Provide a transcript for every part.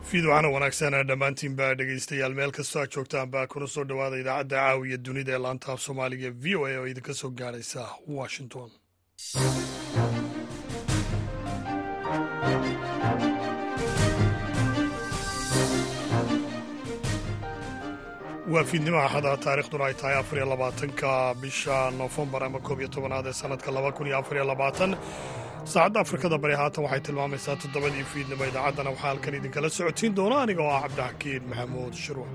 fiidwacana wanaagsan dhammaantiinba dhegeystayaal meel kastoo aad joogtaan baa kuna soo dhowaada idaacadda caawiya dunida ee laanta af soomaaliga v o a oo idinka soo gaadhaysa washington waa fiidnimaha axada taarikhduna ay tahay afariyo labaatanka bisha noofembar ama koob iyo tobanaad ee sanadka laba kun iyo afariyo labaatan saacadda afrikada bari haatan waxay tilmaamaysaa toddobadii fiidnimo idaacaddana waxaa halkan idinkala socotiin doona aniga oo ah cabdixakiin maxamuud shirwac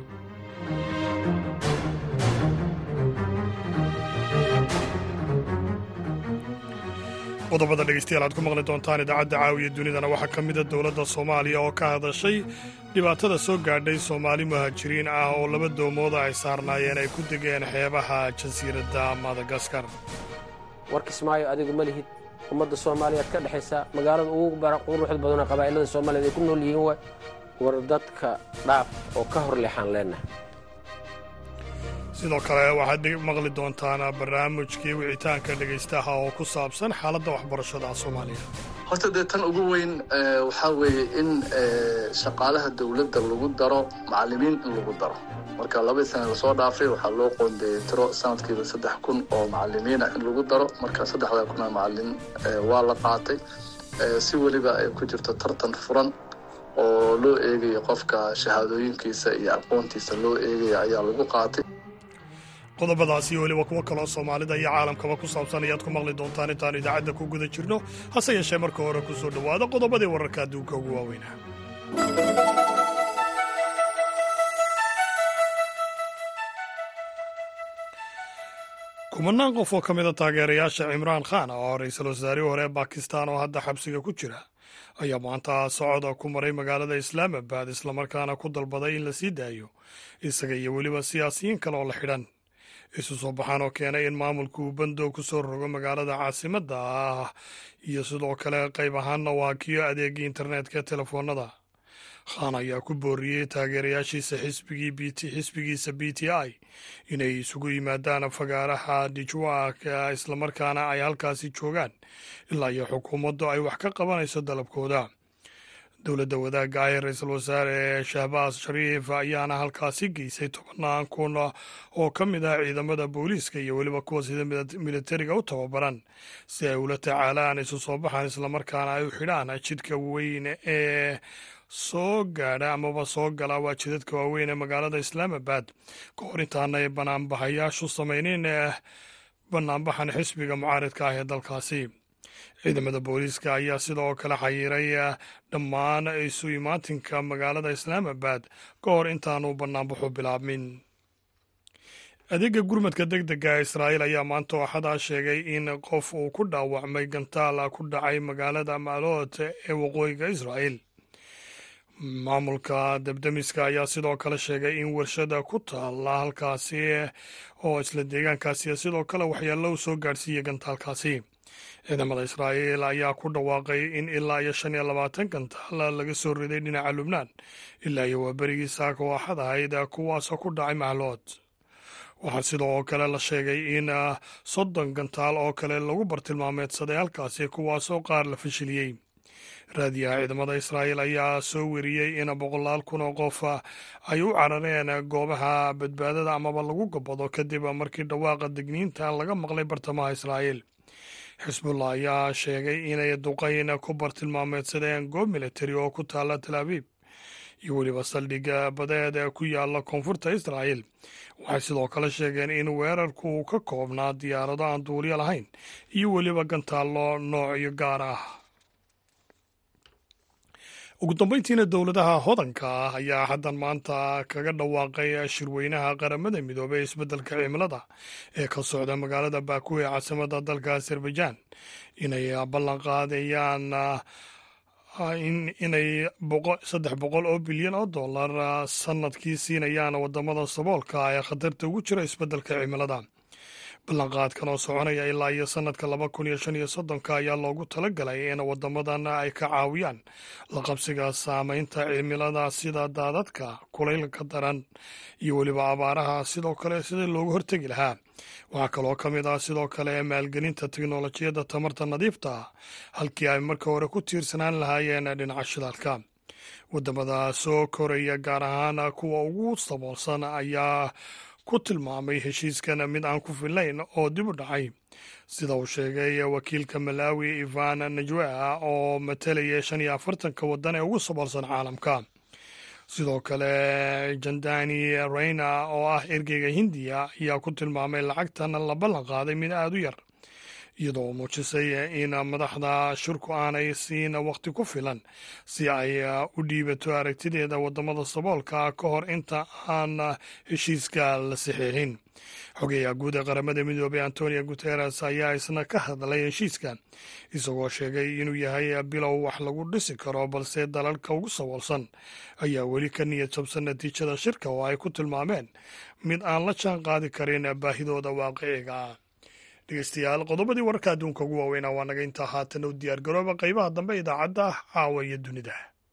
qodobada dhegeystayaal aad ku maqli doontaan idaacadda caawiya dunidana waxaa ka mida dowladda soomaaliya oo ka hadashay dhibaatada soo gaadhay soomaali muhaajiriin ah oo laba doomooda ay saarnaayeen ay ku degeen xeebaha jasiiradda madagaskar war kismaayo adigu ma lihid ummadda soomaaliyaad ka dhexaysa magaalada ugu quruxda badanoo qabaa'ilada soomaaliyed ay ku nool yihiin waay war dadka dhaaf oo ka hor leexaan leenahay sidoo kale waxaad maqli doontaan barnaamijkii wicitaanka dhegaystaha oo ku saabsan xaaladda waxbarashada soomaaliya horta dee tan ugu weyn waxaa weeye in shaqaalaha dowladda lagu daro macallimiin in lagu daro marka labadii sana lasoo dhaafay waxaa loo qoondeeyey tiro sanadkiiba saddex kun oo macallimiina in lagu daro marka saddexdaa kun oo macallin waa la qaatay si weliba ay ku jirto tartan furan oo loo eegayo qofka shahaadooyinkiisa iyo aqoontiisa loo eegaya ayaa lagu qaatay qodobadaasi iyo weliba kuwo kaloo soomaalida iyo caalamkaba ku saabsan ayaad ku maqli doontaan intaanu idaacadda ku guda jirno hase yeeshee marka hore ku soo dhowaada qodobadii wararka adduunka ugu waaweynaa kumanaan qof oo ka mida taageerayaasha cimraan khan oo ra-iisul wasaarihii hore ee bakistan oo hadda xabsiga ku jira ayaa maanta socod ku maray magaalada islaamabad islamarkaana ku dalbaday in la sii daayo isaga iyo weliba siyaasiyiin kale oo la xidhan isu soo baxaan oo keenay in maamulku uu bandow ku soo rogo magaalada caasimadda ah iyo sidoo kale qayb ahaanna waakiyo adeegii internetka ee telefoonada khan ayaa ku booriyey taageerayaashiisa xisbigiisa b t i inay isugu yimaadaan fagaaraha dijwaak islamarkaana ay halkaasi joogaan ilaa iyo xukuumaddu ay wax ka qabanayso dalabkooda dowladda wadaagga ah ee ra-iisul wasaare shahbaas shariif ayaana halkaasi geysay tobannaan kun oo ka mid ah ciidamada booliiska iyo weliba kuwa sida militariga u tababaran si ay ula tacaalaan isu soo baxaan islamarkaana ay u xidhaan jidka weyn ee soo gaadha amaba soo gala waa jidadka waaweyn ee magaalada islaamabad ka hor intaanay banaanbaxayaashu samayneyn banaanbaxan xisbiga mucaaridka ah ee dalkaasi ciidamada booliiska ayaa sidoo kale xayiiray dhammaan isu imaatinka magaalada islaamabad ka hor intaanu banaanbaxu bilaabmin adeega gurmadka deg dega ee israa'iil ayaa maanta axadaa sheegay in qof uu ku dhaawacmay gantaal ku dhacay magaalada maalot ee waqooyiga israa'iil maamulka debdemiska ayaa sidoo kale sheegay in warshada ku taalla halkaasi oo isla deegaankaasi sidoo kale waxyaalo u soo gaadhsiiyey gantaalkaasi ciidamada israa'iil ayaa ku dhawaaqay in ilaa iyo shan iyo labaatan gantaal laga soo riday dhinaca lubnaan ilaa iyo waa berigii saaka oo axad ahayd kuwaasoo ku dhacay mahlood waxaa sidoo kale la sheegay in soddon gantaal oo kale lagu bartilmaameedsaday halkaasi kuwaasoo qaar la fashiliyey raadiyaha ciidamada israa'iil ayaa soo weriyey in boqolaal kun oo qof ay u carareen goobaha badbaadada amaba lagu gabado kadib markii dhawaaqa degniinta laga maqlay bartamaha israa'iil xisbullah ayaa sheegay inay duqayn ku bartilmaameedsadeen goob militari oo ku taalla tal abiib iyo weliba saldhigga badeed ee ku yaalla koonfurta israa'iil waxay sidoo kale sheegeen in weerarku uu ka koobnaa diyaarado aan duuliyo lahayn iyo weliba gantaallo noocyo gaar ah ugu dambeyntiina dowladaha hodanka ah ayaa haddan maanta kaga dhawaaqay shirweynaha qaramada midoobey ee isbeddelka cimilada ee ka socda magaalada baaku ee caasimada dalka azerbaijan inay ballan qaadayaan inay saddex boqol oo bilyan oo dollar sanadkii siinayaan wadamada saboolka ee khatarta ugu jira isbeddelka cimilada ballanqaadkan oo soconaya ilaa iyo sanadka laba kun iyo shan iyo soddonka ayaa loogu talagalay in wadamadan ay ka caawiyaan la qabsiga saameynta cimilada sida daadadka kulaylka daran iyo weliba abaaraha sidoo kale sidii loogu hortegi lahaa waxaa kaloo ka mid ah sidoo kale maalgelinta teknolojiyadda tamarta nadiifta ah halkii ay marka hore ku tiirsanaan lahaayeen dhinaca shidaalka waddamada soo koraya gaar ahaan kuwa ugu saboolsan ayaa ku tilmaamay heshiiskan mid aan ku filayn oo dib u dhacay sida uu sheegay wakiilka malawi ivan najwea oo matalaya shan iyo afartanka waddan ee ugu saboolsan caalamka sidoo kale jandani reyna oo ah ergeyga hindiya ayaa ku tilmaamay lacagtan la ballan qaaday mid aada u yar iyadoo muujisay in madaxda shirku aanay siin waqti ku filan si ay u dhiibato aragtideeda waddamada saboolka ka hor inta aan heshiiska la saxiixin xogeeyaha guud ee qaramada midoobey antonio guteres ayaa isna ka hadlay heshiiska isagoo sheegay inuu yahay bilow wax lagu dhisi karo balse dalalka ugu saboolsan ayaa weli ka niyad jabsan natiijada shirka oo ay ku tilmaameen mid aan la jaan qaadi karin baahidooda waaqiciga ah dhegeystayaal qodobadii wararka adduunka ugu waaweynaa waa naga intaa haatan u diyaar garooba qaybaha dambe idaacadda caawa iyo dunida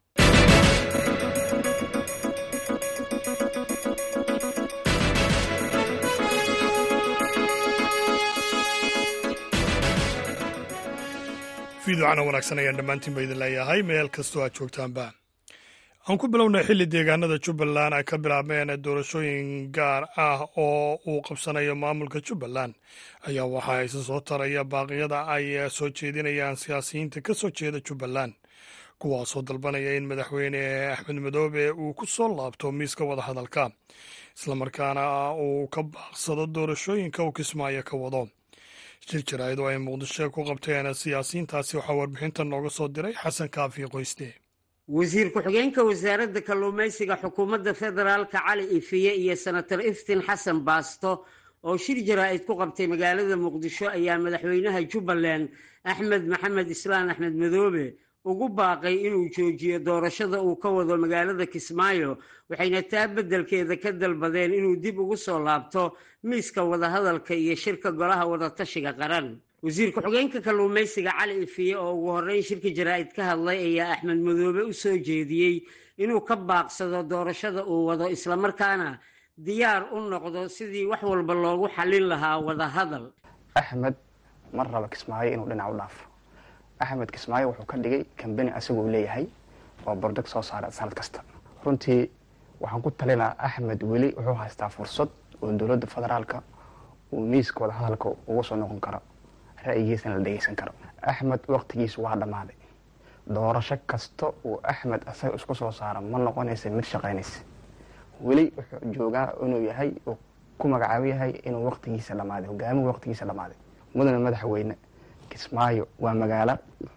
fiidocana wanaagsan ayaan dhammaantiin ba idin leeyahay meel kastoo aad joogtaanba aan ku bilownay xilli deegaanada jubbaland ay ka bilaabeen doorashooyin gaar ah oo uu qabsanayo maamulka jubbaland ayaa waxaa isa soo taraya baaqyada ay soo jeedinayaan siyaasiyiinta ka soo jeeda jubbaland kuwaasoo dalbanaya in madaxweyne axmed madoobe uu ku soo laabto miiska wadahadalka islamarkaana uu ka baaqsado doorashooyinka uu kismaayo ka wado shir jaraa'id oo ay muqdisho ku qabteen siyaasiyiintaasi waxaa warbixinta nooga soo diray xasan kaafi qoysne wasiir ku-xigeenka wasaaradda kalluumaysiga xukuumadda federaalka cali ifiye iyo senator iftiin xasan baasto oo shir jaraa'id ku qabtay magaalada muqdisho ayaa madaxweynaha jubbaland axmed maxamed islaan axmed madoobe ugu baaqay inuu joojiyo doorashada uu ka wado magaalada kismaayo waxayna taa beddelkeeda ka dalbadeen inuu dib ugu soo laabto miiska wadahadalka iyo shirka golaha wadatashiga qaran wasiir ku-xigeenka kalluumaysiga cali ifiye oo ugu horreyn shirka jaraa'id ka hadlay ayaa axmed madoobe u soo jeediyey inuu ka baaqsado doorashada uu wado islamarkaana diyaar u noqdo sidii wax walba loogu xallin lahaa wadahadal axmed mar raba kismaayo inuu dhinac u dhaafo axmed kismaayo wuxuu ka dhigay kambani asaguu leeyahay oo bordeg soo saara sanad kasta runtii waxaan ku talinaa axmed weli wuxuu haystaa fursad oo dowladda federaalka uu miiska wadahadalka ugu soo noqon karo ra'yigiisana la dhegeysan karo axmed waqtigiisu waa dhammaaday doorasho kasta uu axmed asaga isku soo saaro ma noqonaysa mid shaqaynaysa weli wuxuu joogaa inuu yahay uu ku magacaabo yahay inuu waqtigiisa dhammaaday hogaamigu waqtigiisa dhammaaday mudane madaxweyne kismaayo waa magaalo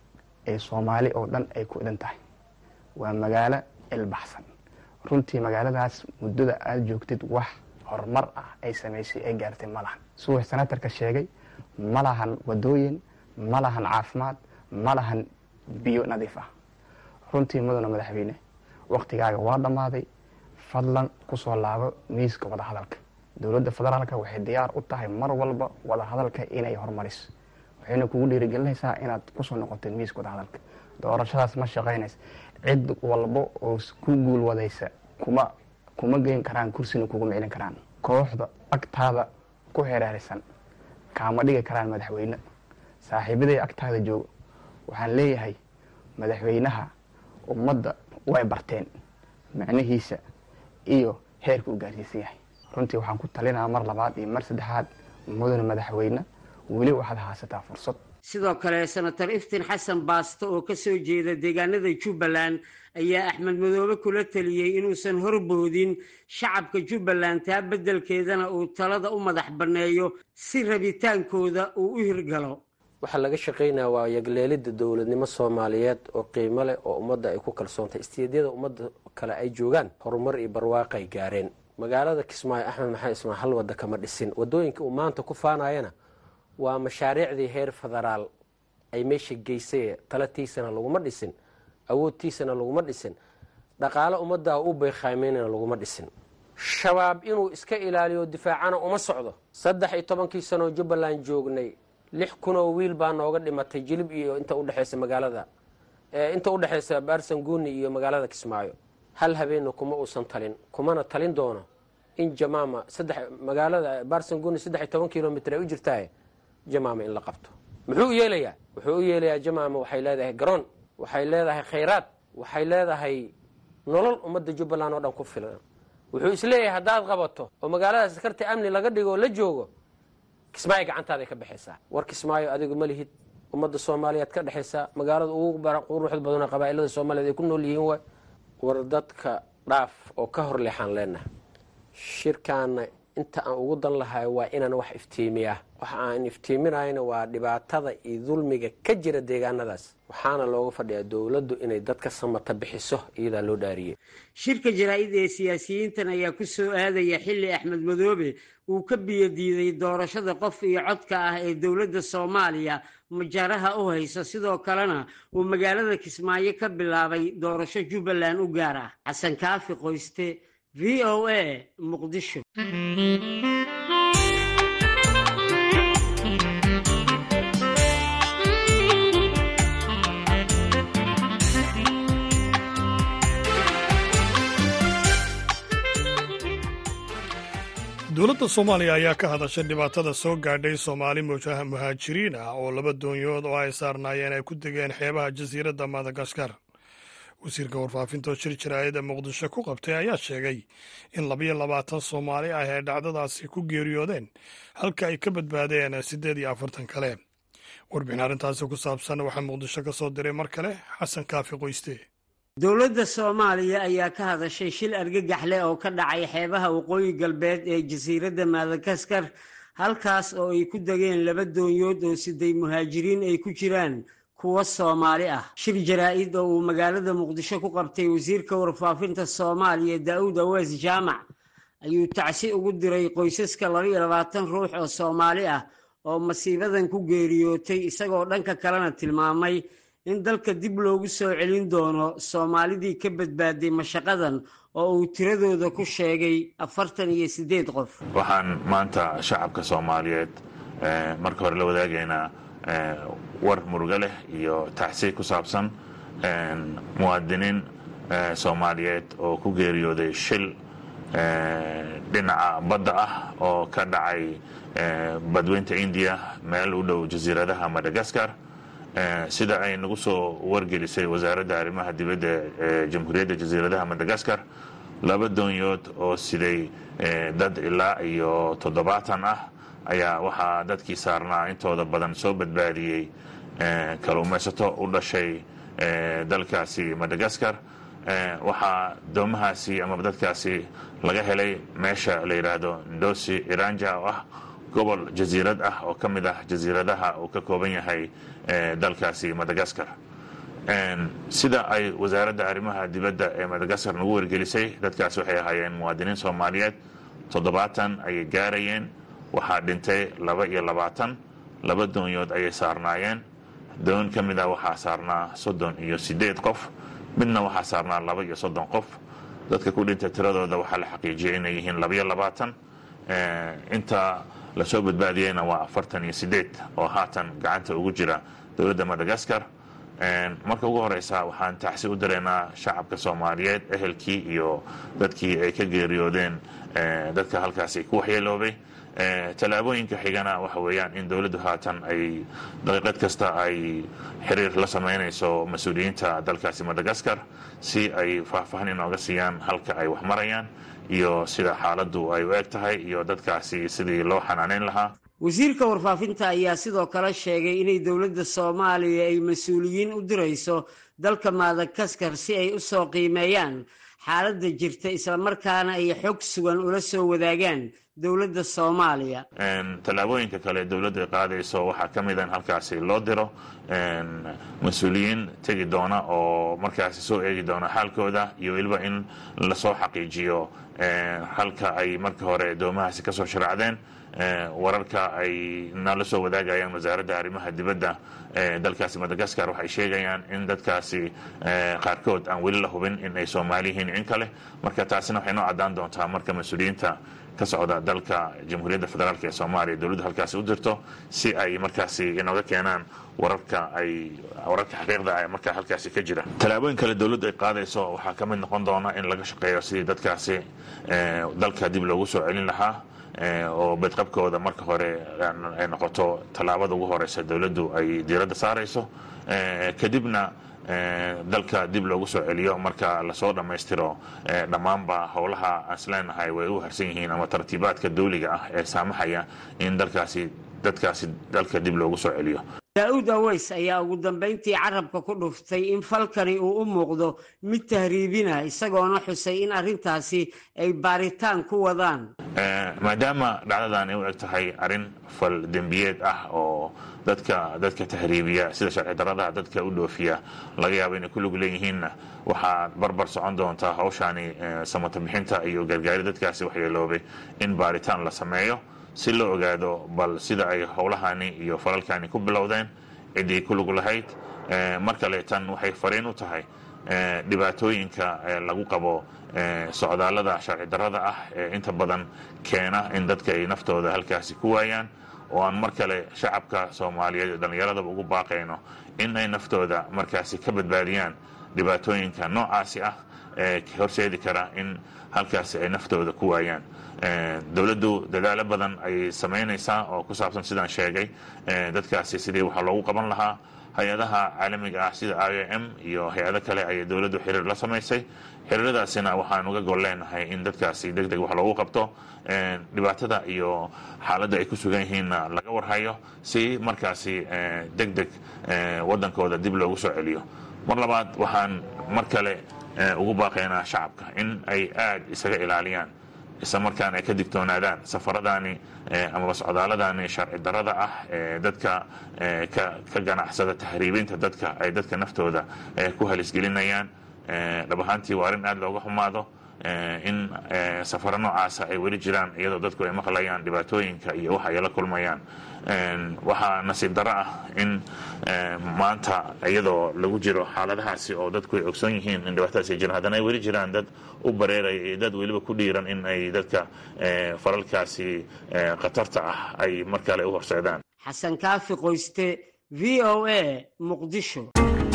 ee soomaali oo dhan ay ku idan tahay waa magaalo ilbaxsan runtii magaaladaas muddada aada joogtid wax horumar ah ay samaysay ay gaartay ma lahan suwax senatarka sheegay ma lahan wadooyin ma lahan caafimaad ma lahan biyo nadiif ah runtii mudane madaxweyne waqtigaaga waa dhammaaday fadlan kusoo laabo miiska wadahadalka dowladda federaalka waxay diyaar u tahay mar walba wadahadalka inay horumariso waxayna kugu dhiirigelinaysaa inaad kusoo noqotid miiska wadahadalka doorashadaas ma shaqaynaysa cid walba oo ku guulwadaysa kuma kuma geyn karaan kursina kugu miclin karaan kooxda agtaada ku heraarisan kaama dhigi karaan madaxweyne saaxiibaday agtaada joogo waxaan leeyahay madaxweynaha ummadda way barteen macnihiisa iyo heerka uu gaarsiisan yahay runtii waxaan ku talinaa mar labaad iyo mar saddexaad mudane madaxweyne weli waxaad haysataa fursad sidoo kale senator iftiin xasan baasto oo ka soo jeeda deegaanada jubbaland ayaa axmed madoobe kula taliyey inuusan horboodin shacabka jubbaland taa beddelkeedana uu talada u madax banneeyo si rabitaankooda uu u hirgalo waxaa laga shaqaynaya waa yagleelidda dowladnimo soomaaliyeed oo qiimo leh oo ummadda ay ku kalsoontahay istiidyada ummadda kale ay joogaan horumar iyo barwaaqay gaareen magaalada kismaayo axmed maxamed ismaan hal wadda kama dhisin waddooyinka uu maanta ku faanayana waa mashaariicdii heer federaal ay meesha geysay talatiisana laguma dhisin awoodtiisana laguma dhisin dhaqaale ummaddaa u beykaameynana laguma dhisin shabaab inuu iska ilaaliyo difaacana uma socdo saddex iyo tobankii sanoo jubbaland joognay lix kunoo wiil baa nooga dhimatay jilib iyo inta udhexeysa magaalada inta udhexeysa baarsanguuni iyo magaalada kismaayo hal habeenna kuma uusan talin kumana talin doono in jamaama saddex magaalada baarsanguuni saddex iyo toban kilomitr ay u jirtaa jamaama in la qabto muxuu u yeelayaa wuxuu u yeelayaa jamaama waxay leedahay garoon waxay leedahay khayraad waxay leedahay nolol ummadda jubbaland oo dhan ku filan wuxuu isleeyahay haddaad qabato oo magaalada askarta amni laga dhigo oo la joogo kismaayo gacantaaday ka baxaysaa war kismaayo adigu ma lihid ummadda soomaaliyaad ka dhexaysaa magaalada ugu quruxda badana qabaa'ilada soomaaliyed ay ku nool yihiin waay war dadka dhaaf oo ka hor leexaan leenahay shirkaana inta aan ugu dan lahay waa inaan wax iftiimiyaa waxa aan iftiiminayna waa dhibaatada iyo dulmiga ka jira deegaanadaas waxaana looga fadhiyaa dowladdu inay dadka samata bixiso iyadaa loo dhaariyey shirka jaraa'id ee siyaasiyiintan ayaa ku soo aadaya xilli axmed madoobe uu ka biyodiiday doorashada qof iyo codka ah ee dowladda soomaaliya majaaraha u hayso sidoo kalena uu magaalada kismaayo ka bilaabay doorasho jubbaland u gaar ah xasan kaafi qoyste v o a muqdisho dowladda soomaaliya ayaa ka hadashay dhibaatada soo gaadhay soomaali muhaajiriin ah oo laba doonyood oo ay saarnaayeen ay ku degeen xeebaha jasiiradda madagaskar wasiirka warfaafinta oo shir jaraa'ida muqdisho ku qabtay ayaa sheegay in labayo labaatan soomaali ah ay dhacdadaasi ku geeriyoodeen halka ay ka badbaadeen siddeed iyo afartan kale warbixin arrintaasi ku saabsan waxaa muqdisho ka soo diray mar kale xasan kaafi qoyste dowladda soomaaliya ayaa ka hadashay shil argagax leh oo ka dhacay xeebaha waqooyi galbeed ee jasiiradda madagaskar halkaas oo ay ku degeen laba doonyood oo siday muhaajiriin ay ku jiraan kuwa soomaali ah shir jaraa-id oo uu magaalada muqdisho ku qabtay wasiirka warfaafinta soomaaliya daa'uud awees jaamac ayuu tacsi ugu diray qoysaska labaiyo labaatan ruux oo soomaali ah oo masiibadan ku geeriyootay isagoo dhanka kalena tilmaamay in dalka dib loogu soo celin doono soomaalidii ka badbaaday mashaqadan oo uu tiradooda ku sheegay afartan iyo siddeed qof waxaan maanta shacabka soomaaliyeed marka hore la wadaagaynaa war murugo leh iyo tacsi ku saabsan muwaadiniin soomaaliyeed oo ku geeriyooday shil dhinaca badda ah oo ka dhacay badweynta indiya meel u dhow jasiiradaha madagaskar sida ay nagu soo wargelisay wasaaradda arrimaha dibadda ee jamhuuriyadda jasiiradaha madagaskar laba doonyood oo siday dad ilaa iyo toddobaatan ah ayaa waxaa dadkii saarnaa intooda badan soo badbaadiyey kaluumaysato u dhashay dalkaasi madagaskar waxaa doomahaasi ama dadkaasi laga helay meesha la yidhaahdo ndosi iranja oo ah gobol jasiirad ah oo ka mid ah jasiiradaha uu ka kooban yahay dalkaasi madagaskar sida ay wasaaradda arrimaha dibadda ee madagaskar nagu wargelisay dadkaasi waxay ahaayeen muwaadiniin soomaaliyeed toddobaatan ayay gaarayeen waxaa dhintay laba iyo labaatan laba doonyood ayay saarnaayeen doon ka mid ah waxaa saarnaa soddon iyo siddeed qof midna waxaa saarnaa laba iyo soddon qof dadka ku dhintay tiradooda waxaa la xaqiijiyay inay yihiin labaiyo labaatan inta lasoo badbaadiyeyna waa afartan iyo siddeed oo haatan gacanta ugu jira dowladda madagaskar marka ugu horeysa waxaan tacsi u direynaa shacabka soomaaliyeed ehelkii iyo dadkii ay ka geeriyoodeen dadka halkaasi ku waxyeeloobay tallaabooyinka xigana waxa weeyaan in dowladdu haatan ay daqiiqad kasta ay xiriir la sameynayso mas-uuliyiinta dalkaasi madagaskar si ay faahfaahin inooga siiyaan halka ay wax marayaan iyo sida xaaladdu ay u eg tahay iyo dadkaasi sidii loo xanaaneyn lahaa wasiirka warfaafinta ayaa sidoo kale sheegay inay dowladda soomaaliya ay mas-uuliyiin u dirayso dalka madagaskar si ay u soo qiimeeyaan xaaladda jirta islamarkaana ay xog sugan ula soo wadaagaan dowladda soomaaliya tallaabooyinka kale dowladdu ay qaadayso waxaa ka mid a in halkaasi loo diro mas-uuliyiin tegi doona oo markaasi soo eegi doona xaalkooda iyo weliba in lasoo xaqiijiyo halka ay marka hore doomahaasi kasoo sharaacdeen wararka ay nala soo wadaagayaan wasaaradda arrimaha dibadda dalkaasi madagaskar waxay sheegayaan in dadkaasi qaarkood aan weli la hubin in ay soomaali yihiin in kale marka taasina waxay noo caddaan doontaa marka mas-uuliyiinta ka socda dalka jamhuuriyadda federaalk ee soomaaliya dowladdu halkaasi u dirto si ay markaasi inooga keenaan wararka ay wararka xaqiiqda markaa halkaasi ka jira tallaabooyin kale dowladdu ay qaadayso waxaa ka mid noqon doona in laga shaqeeyo sidii dadkaasi dalka dib loogu soo celin lahaa oo bedqabkooda marka hore ay noqoto tallaabada ugu horeysa dowladdu ay diiradda saarayso kadibna dalka dib loogu soo celiyo marka lasoo dhammaystiro dhammaanba howlaha asleenahay way u harsan yihiin ama tartiibaadka dawliga ah ee saamaxaya in dalkaasi dadkaasi dalka dib loogu soo celiyo daa-uud aweys ayaa ugu dambayntii carabka ku dhuftay in falkani uu u muuqdo mid tahriibina isagoona xusay in arrintaasi ay baaritaan ku wadaan maadaama dhacdadan ay u eg tahay arrin fal dembiyeed ah oo dadka dadka tahriibiya sida sharci daradaha dadka u dhoofiya laga yaabo inay ku lug leeyihiinna waxaa barbar socon doontaa hawshaani samata bixinta iyo gargaari dadkaasi waxyeeloobay in baaritaan la sameeyo si loo ogaado bal sida ay howlahani iyo falalkani ku bilowdeen ciddii ku lug lahayd mar kale tan waxay fariin u tahay dhibaatooyinka lagu qabo socdaallada sharci darrada ah ee inta badan keena in dadka ay naftooda halkaasi ku waayaan oo aan mar kale shacabka soomaaliyeed ee dhallinyaradaba ugu baaqayno in ay naftooda markaasi ka badbaadiyaan dhibaatooyinka noocaasi ah ee horseedi kara in halkaasi ay naftooda ku waayaan dowladdu dadaalo badan ayay samaynaysaa oo ku saabsan sidaan sheegay dadkaasi sidii waxaa loogu qaban lahaa hay-adaha caalamiga ah sida i o m iyo hay-ado kale ayay dowladdu xiriir la samaysay xiriiradaasina waxaan uga gol leenahay in dadkaasi deg deg wax loogu qabto dhibaatada iyo xaaladda ay ku sugan yihiinna laga warhayo si markaasi deg deg waddankooda dib loogu soo celiyo mar labaad waxaan mar kale ugu baaqaynaa shacabka in ay aad isaga ilaaliyaan isla markaana ay ka digtoonaadaan safaradaani amaba socdaaladani sharci darada ah ee dadka ka ganacsada tahriibinta dadka ay dadka naftooda ku halisgelinayaan dhab ahaantii waa arrin aad looga xumaado in safaro noocaasa ay weli jiraan iyadoo dadku ay maqlayaan dhibaatooyinka iyo waxa ay la kulmayaan waxaa nasiib daro ah in maanta iyadoo lagu jiro xaaladahaasi oo dadku ay ogsoon yihiin in dhibaatadaas ay jiraan haddana ay weli jiraan dad u bareeraya iyo dad weliba ku dhiiran in ay dadka falalkaasi khatarta ah ay mar kale u horseedaan xasan kaafi qoyste v o a muqdisho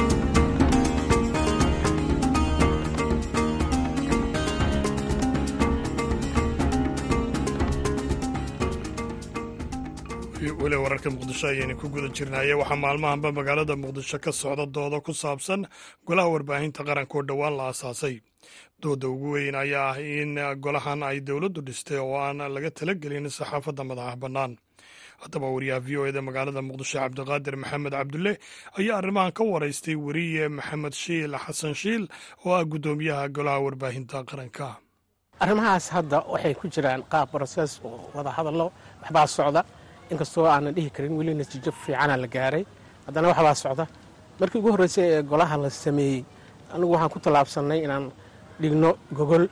weli wararka muqdisho ayaynu ku guda jirnaaye waxaa maalmahanba magaalada muqdisho ka socda doodo ku saabsan golaha warbaahinta qaranka oo dhowaan la aasaasay dooda ugu weyn ayaa ah in golahan ay dowladdu dhistay oo aan laga talagelin saxaafadda madaxa bannaan haddaba wariyaha v o eda magaalada muqdisho cabdiqaadir maxamed cabdulle ayaa arrimahan ka waraystay weriye maxamed shiil xasan shiil oo ah guddoomiyaha golaha warbaahinta qaranka arrimahaas hadda waxay ku jiraan qaab brosees oo wada hadallo waxbaa socda inkastoo aanan dhihi karin weli natiijo fiicana la gaaray haddana waxbaa socda markii ugu horreysay ee golaha la sameeyey anigu waxaan ku tallaabsannay inaan dhigno gogol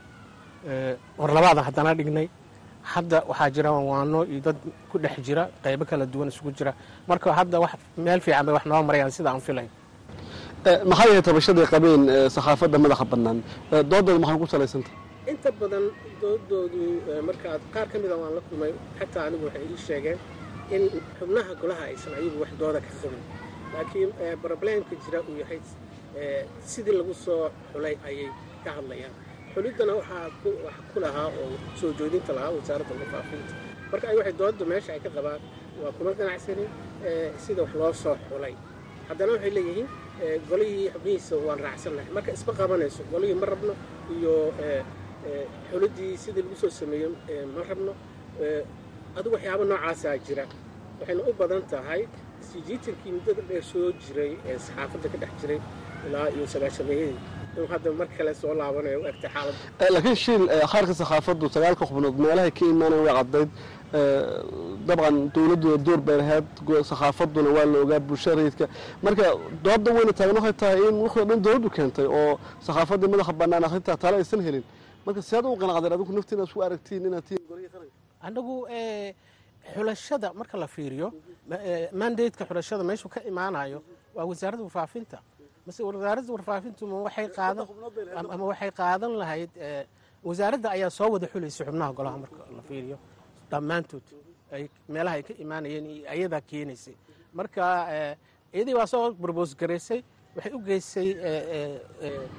war labaadan haddana dhignay hadda waxaa jira waano iyo dad ku dhex jira qaybo kala duwan isugu jira marka hadda wax meel fiican bay wax noo marayaan sida aan filay maxay yahay tabashaday qabeen sakhaafadda madaxa bannaan doodooda maxay ku salaysanta inta badan doodoodu markaad qaar ka mida waan la kulmay xataa anigu waxay ii sheegeen in xubnaha golaha aysan ayagu wax dooda ka qabin laakiin broblemka jira uu yahay sidii lagu soo xulay ayay ka hadlayaan xuliddana waxaa ku lahaa oo soo joodinta lahaa wasaaradda warfaafinta marka ay waxay doodda meesha ay ka qabaan waa kuma ganacsanin sida wax loo soo xulay haddana waxay leeyihiin golihii xubnihiisa waan raacsannahay marka isma qabanayso golihii ma rabno iyo xuliddii sidii lagu soo sameeyo ma rabno adigu waxyaaba noocaasaa jira waxayna u badan tahay sijiitankii muddada dheer soo jiray ee saxaafadda ka dhex jiray ilaa iyo sagaashameeyadii inuu hadda mar kale soo laabanayo u egtay xaaladda laakiin shiil khaarka sakhaafaddu sagaalka xubnood meelahay ka imaanayan way caddayd dabcan dowladduna door bay lahayd sakhaafaduna waa la ogaa bulshada rayidka marka doodda weyna taagan waxay tahay in wixii o dhan dowladdu keentay oo sakhaafaddii madaxa bannaan akhrintaa tale aysan helin marka siyaad u qanacdeen adigu naftiina isku aragtiin inaad tihiin golihii qaranka annagu xulashada marka la fiiriyo mandateka xulashada meeshuu ka imaanayo waa wasaaradda warfaafinta mase wasaaradda warfaafintu ma waxay qaadan ama waxay qaadan lahayd wasaaradda ayaa soo wada xulaysa xubnaha golaha marka la fiiriyo dhammaantood ay meelaha ay ka imaanayeen iyo ayadaa keenaysay marka iyadii waa soo brobos garaysay waxay u geysay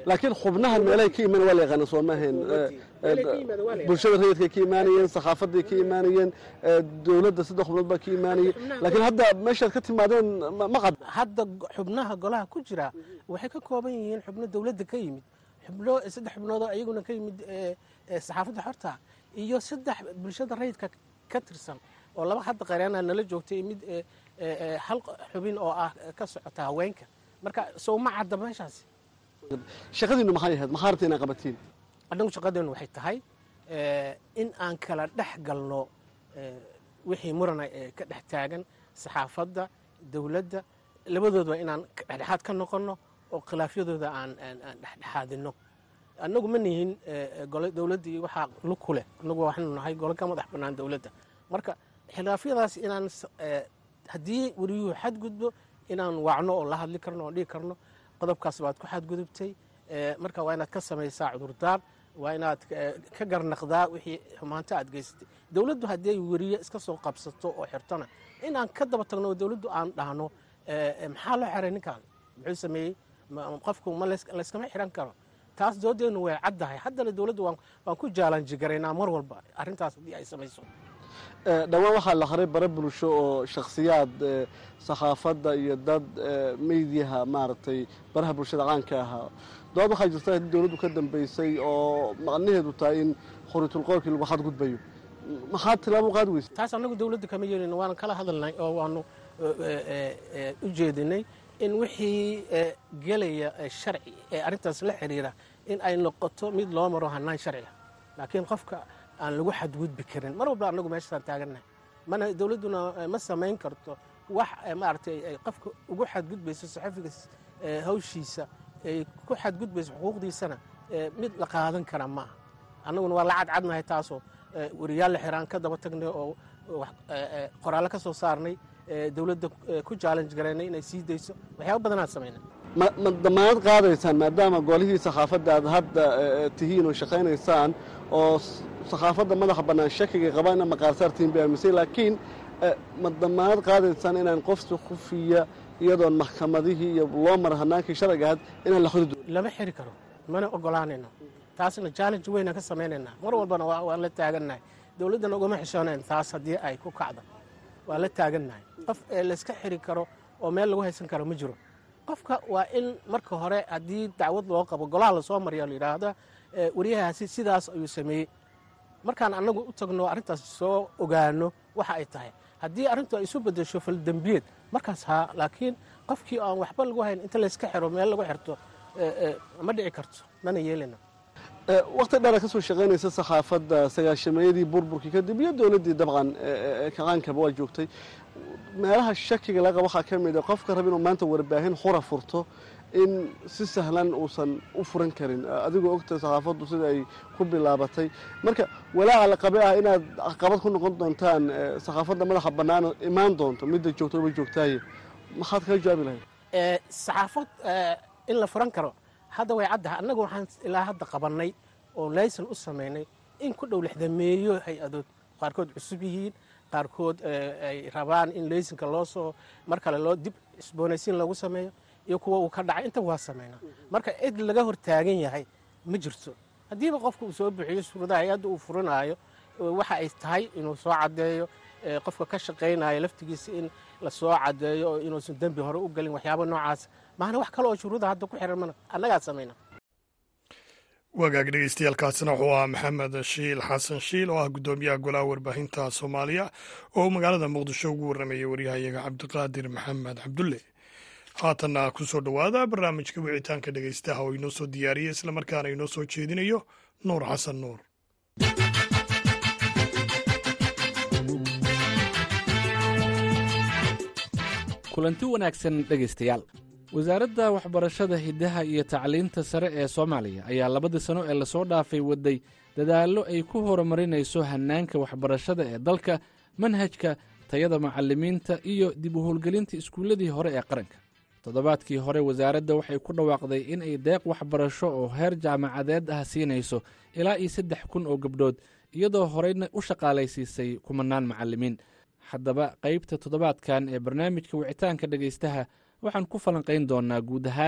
laakiin xubnahan meelahay ka imaan waa la yaqaana soo maahayn Meelahay ka yimaada waa la yaqaana. bulshada rayidkay ka imaanayeen saxaafaday ka imaanayeen eh, dowladda saddex xubnood baa ka imaanayeen laakiin hadda meeshaad ka timaadeen ma- ma qad hadda go- xubnaha golaha ku jira waxay ka kooban yihiin xubno dowladda ka yimid xubno saddex xubnoodoo iyaguna ka yimid eh, eh, saxaafadda xorta iyo saddex bulshada rayidka ka tirsan oo laba hadda qareena nala joogtay mid eh, eh, eh, hal xubin oo ah ka socota haweenka marka sow ma cadda meeshaasi shaqadiinu maxay ahayd maxaa rabta inaa qabatiin annagu shaqadeenu waxay tahay eh, in aan kala dhex galno eh, wixii murana ee ka dhex taagan saxaafadda dowladda labadoodba inaan ka- dhexdhexaad ka noqonno oo khilaafyadooda aan aan- aan dhexdhexaadino annagu ma nihin eh, gole dowladda iyo waxaa lug ku leh annagu waxaanu nahay gole ka madax bannaan dowladda marka khilaafyadaas inaan s- eh, haddii weriyuhu xadgudbo inaan wacno oo la hadli karno oo dhihi karno qodobkaas baad ku xadgudubtay eh, marka waa inaad ka samaysaa cudurdaar waa inaad eh, ka garnaqdaa wixii xumaanta aad geysatay dowladdu haddii ay weriye iska soo qabsato oo xirtona inaan ka daba tagno oo dowladdu aan dhahno eh, eh, maxaa loo xiray ninkan muxuu sameeyey ma- qofku ma lays- layskama xiran karo taas doodeenu way caddahay haddana dowladdu waan waan ku jaalanjigaraynaa mar walba arrintaas haddii ay samayso Eh, dhowaan waxaa la haray bare bulsho oo shakhsiyaad eh, saxaafadda iyo dad eh, meydyaha maaragtay baraha bulshada caanka ahaa dood waxaa jirta in dowladdu ka dambeysay oo macnaheedu tahay in khoriitulqoolkii lagu xadgudbayo maxaad tilaabo u qaadi weysa taas annagu dowladda kama yeelin waana kala hadalnay oo waanu eh, eh, eh, u jeedinay in wixii eh, gelaya eh, sharci ee arrintaas la xiriira in ay noqoto mid loo maro hanaan sharciga laakiin qofka aan lagu xadgudbi karin mar walba annagu meeshaasaan taagannahay mana dowladduna eh, ma samayn karto wax eh, maaragtay ay qofka ugu xadgudbayso saxafiga eh, hawshiisa ay ku xadgudbayso xuquuqdiisana eh, mid la qaadan kara ma aha annaguna waa la cadcadnahay taasoo eh, weriyaal la xiraan ka daba tagnay oo oo wax- eh, eh, qoraallo ka soo saarnay eh, dowladda eh, ku challenge garaynay inay sii dayso waxyaaba badanaan samaynay ma ma damaanad qaadaysaan maadaama golihii saxaafadda aad hadda eh, tihiin oo shaqaynaysaan oo s- saxaafadda madaxa bannaan shakiga qabaan ina maqaarsaartiin bay aaminsan laakiin eh, ma damaanad qaadaysaan inaan qofsi khufiya iyadoon maxkamadihii iyo loo mara hanaankii sharciga ahayd inaan la xudi doonin lama xiri karo mana ogolaanayno taasna challenge weynaan ka samaynaynaa mar walbana waa- waan la taagannahay dowladdana ugama xishoonayn taas haddii ay ku kacdo waa la taagannahay qof ee layska xiri karo oo meel lagu haysan karo ma jiro qofka waa in marka hore haddii dacwad loo qabo golaha lasoo mariya la yidhaahda eh, wariyahaasi sidaas ayuu sameeyey markaan annagu u tagno arrintaas soo ogaano waxa ay tahay haddii arrintu ay isu bedesho faldembiyeed markaas haa laakiin qofkii aan waxba lagu hayn inta layska xiro meel lagu xirto eh, eh, ma dhici karto mana yeelina Eh, waqti dheera ka soo shaqaynaysa saxaafadda sagaashameeyadii burburkii kadib iyo dowladdii dabcan eh, eh, kaqaankaba waa joogtay meelaha shakiga laga waxaa ka mid a qofka raba inuu maanta warbaahin xura furto in si sahlan uusan u furan karin Eh, adigoo ogta saxaafaddu sida ay ku bilaabatay marka walaaca la qabe ah inaad caqabad ku noqon doontaan eh, saxaafadda madaxa bannaan oo imaan doonto midda joogto ba joogtaaye maxaad kaga jawaabi lahayd Eh, saxaafad eh, in la furan karo hadda way caddahay annagu waxaan ilaa hadda qabannay oo laysan u samaynay in ku dhow lixdameeyo hay-adood qaarkood cusub yihiin qaarkood eh, ay rabaan in laysanka loo soo mar kale loo dib isboonaysiin lagu sameeyo iyo kuwa uu ka dhacay inta waa samaynaa marka cid laga hor taagan yahay ma jirto haddiiba qofka uu soo bixiyo suuradaha hay-adda uu furinaayo eh, waxa ay tahay inuu soo caddeeyo eh, qofka ka shaqaynayo laftigiisa in la soo caddeeyo oo inuusan dembi hore u gelin waxyaaba noocaas maana wax kale oo shuruuda hadda ku xiran mana annagaa samayna wagaag dhegeystayaaalkaasina wuxuu ahaa maxamed shiil xasan shiil oo ah guddoomiyaha golaha warbaahinta soomaaliya oo magaalada muqdisho ugu warramayay waryahayaga cabdiqaadir maxamed cabdulle haatanna ku soo dhowaada barnaamijka wicitaanka dhegeystaha oo inoo soo diyaariyey islamarkaana inoo soo jeedinayo nuur xasan nuur kulanti wanaagsan dhegaystayaal wasaaradda waxbarashada hiddaha iyo tacliinta sare ee soomaaliya ayaa labadii sano ee lasoo dhaafay waday dadaallo ay ku horumarinayso hannaanka waxbarashada ee dalka manhajka tayada macallimiinta iyo dib u howlgelinta iskuulladii hore ee qaranka toddobaadkii hore wasaaradda waxay ku dhawaaqday in ay deeq waxbarasho oo heer jaamacadeed ah siinayso ilaa iyo saddex kun oo gabdhood iyadoo horeyna u shaqaalaysiisay kumanaan macallimiin haddaba qaybta toddobaadkan ee barnaamijka wicitaanka dhegaystaha waxaan ku falanqayn doonnaa guud ahaan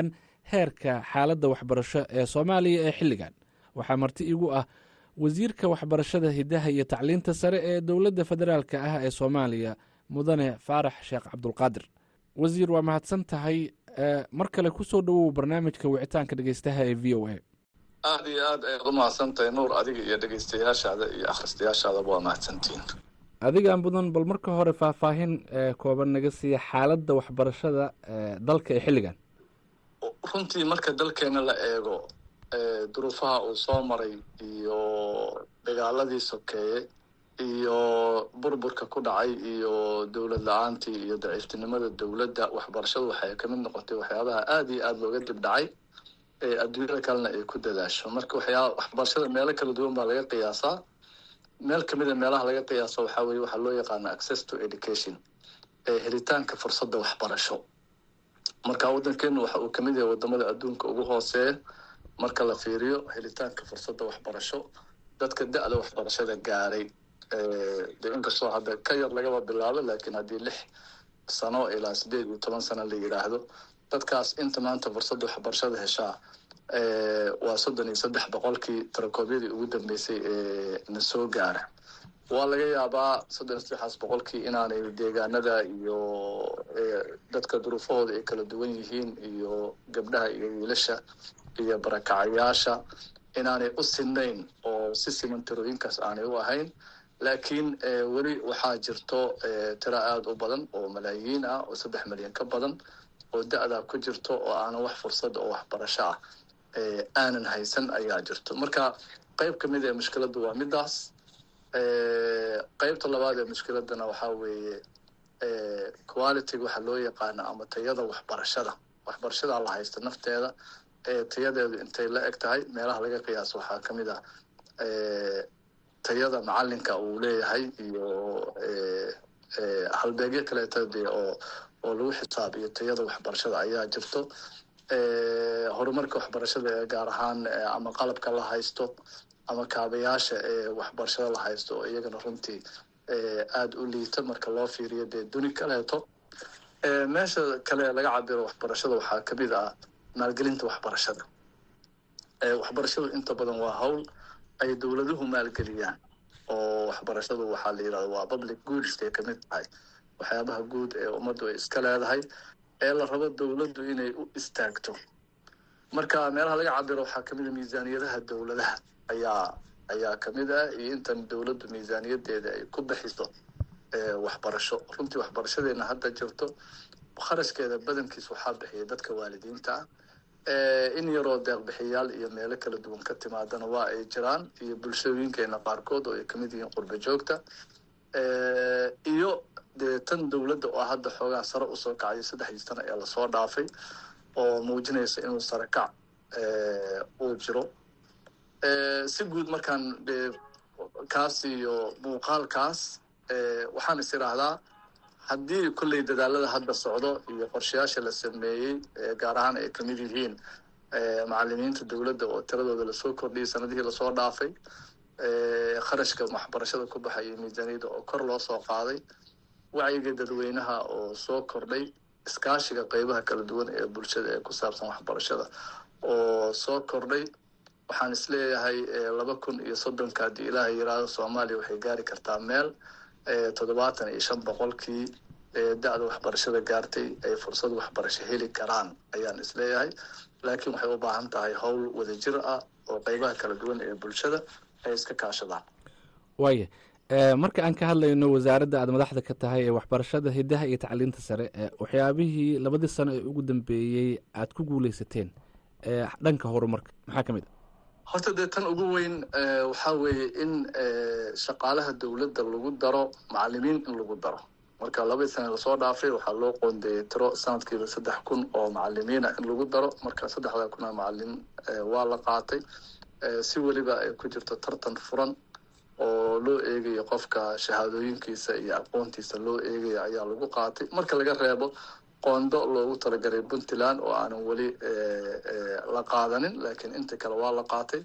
heerka xaaladda waxbarasho ee soomaaliya ee xilligan waxaa marti igu ah wasiirka waxbarashada hiddaha iyo tacliinta sare ee dowladda federaalka ah ee soomaaliya mudane faarax sheekh cabdulqaadir wasiir waa mahadsan tahay mar kale kusoo dhowow barnaamijka wicitaanka dhegeystaha ee v o a aada iyo aad ayaad u mahadsantahay nuur adiga iyo dhegeystayaashaada iyo akhristayaashaadaba waa mahadsantihiin adigaan mudan bal marka hore faahfaahin kooban naga siiya xaaladda waxbarashada dalka ee xilligan runtii marka dalkeena la eego duruufaha uu soo maray iyo dagaaladii sokeeye iyo burburka ku dhacay iyo dowlad la-aantii iyo daciiftinimada dowladda waxbarashadu waxay ka mid noqotay waxyaabaha aada iyo aada looga dib dhacay ee adduunyada kalena ay ku dadaasho marka waxyaa waxbarashada meelo kala duwan baa laga qiyaasaa meel kamid a meelaha laga qiyaaso waxaa weye waxaa loo yaqaana access to education ee helitaanka fursadda waxbarasho marka waddankeenu waxa uu kamid yahay wadamada adduunka ugu hooseeya marka la fiiriyo helitaanka fursadda waxbarasho dadka da-da waxbarashada gaaray de inkastoo hadda ka yar lagaba bilaabo laakiin haddii lix sano ilaa sideed iyo toban sano la yidhaahdo dadkaas inta maanta fursadda waxbarashada heshaa waa soddon iyo saddex boqolkii tarakoobyadii ugu dambeysay ee na soo gaara waa laga yaabaa soddon iyo saddexaas boqolkii inaanay deegaanada iyo dadka duruufahooda ay kala duwan yihiin iyo gabdhaha iyo wiilasha iyo barakacayaasha inaanay u sinayn oo si siman tirooyinkaas aanay u ahayn laakiin weli waxaa jirto tiro aada u badan oo malaayiin ah oo saddex milyan ka badan oo da-daa ku jirto oo aanan wax fursad oo waxbarasho ah aanan haysan ayaa jirto marka qeyb ka mid ee mushkiladdu waa midaas qeybta labaad ee mushkiladana waxaa weeye quality waxaa loo yaqaana ama tayada waxbarashada waxbarashadaa la haysta nafteeda tayadeedu intay la eg tahay meelaha laga qiyaaso waxaa ka mid ah tayada macalinka uu leeyahay iyo halbeegyo kaleeto dee oo oo lagu xisaabiyo tayada waxbarashada ayaa jirto horumarka waxbarashada ee gaar ahaan ama qalabka la haysto ama kaabayaasha ee waxbarashada la haysto oo iyagana runtii aada u liita marka loo fiiriyo dee duni kaleeto meesha kale laga cabiro waxbarashada waxaa kamid ah maalgelinta waxbarashada waxbarashadu inta badan waa hawl ay dowladuhu maalgeliyaan oo waxbarashadu waxaa la yidhahda waa public goods ay kamid tahay waxyaabaha guud ee ummaddu ay iska leedahay ee la rabo dowladdu inay u istaagto marka meelaha laga cabiro waxaa kamid a miisaaniyadaha dowladaha ayaa ayaa kamid ah iyo intan dowladdu miisaaniyadeeda ay ku bixiso waxbarasho runtii waxbarashadeena hadda jirto kharashkeeda badankiis waxaa bixiya dadka waalidiinta ah in yaroo deeqbixiyaal iyo meelo kala duwan ka timaadana waa ay jiraan iyo bulshooyinkeena qaarkood oo ay kamid yihiin qurba joogta iyo dee tan dowladda oo hadda xoogaa sare usoo kacayo saddexdii sano ee lasoo dhaafay oo muujinaysa inuu sare kac uu jiro si guud markaan dee kaas iyo muuqaalkaas waxaan is idhaahdaa haddii kolley dadaalada hadda socdo iyo qorshayaasha la sameeyey gaar ahaan ay kamid yihiin macalimiinta dowladda oo tiradooda lasoo kordhiyay sanadihii lasoo dhaafay kharashka waxbarashada ku baxay iyo miisaaniyadda oo kor loo soo qaaday wacyiga dadweynaha oo soo kordhay iskaashiga qeybaha kala duwan ee bulshada ee ku saabsan waxbarashada oo soo kordhay waxaan isleeyahay laba kun iyo soddonka haddii ilaaha yiraahdo soomaaliya waxay gaari kartaa meel toddobaatan iyo shan boqolkii da-da waxbarashada gaartay ay fursad waxbarasho heli karaan ayaan isleeyahay laakiin waxay u baahan tahay howl wadajir ah oo qeybaha kala duwan ee bulshada ay iska kaashadaan waaya marka aan ka hadlayno wasaaradda aad madaxda ka tahay ee waxbarashada hiddaha iyo tacliinta sare waxyaabihii labadii sano ee ugu dambeeyey aad ku guuleysateen dhanka horumarka maxaa ka mid a horta dee tan ugu weyn waxaa weeye in shaqaalaha dowladda lagu daro macalimiin in lagu daro marka labadii sana lasoo dhaafay waxaa loo qoondeeyey tiro sanadkiiba saddex kun oo macalimiina in lagu daro marka saddexda kun oo macalin waa la qaatay si weliba ay ku jirto tartan furan oo loo eegayo qofka shahaadooyinkiisa iyo aqoontiisa loo eegayo ayaa lagu qaatay marka laga reebo qoondo loogu talagalay puntland oo aanan weli la qaadanin laakiin inta kale waa la qaatay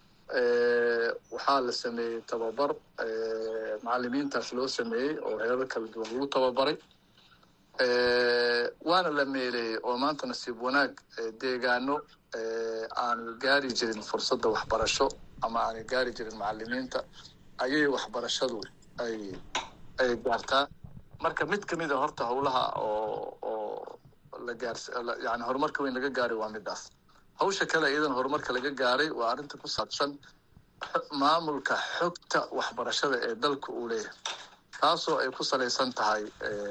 waxaa la sameeyey tababar macalimiintaas loo sameeyey oo heerar kala duwan lagu tababaray waana la meeleeyey oo maanta nasiib wanaag deegaano aan gaari jirin fursadda waxbarasho ama aanay gaari jirin macalimiinta ayay waxbarashadu ay ay gaartaa marka mid kamid a horta howlaha oo oo la gaars yani horumarka weyn laga gaaray waa midaas hawsha kale iyadan horumarka laga gaaray waa arrinta ku saabsan maamulka xogta waxbarashada ee dalka uu leeyahay taasoo ay ku salaysan tahay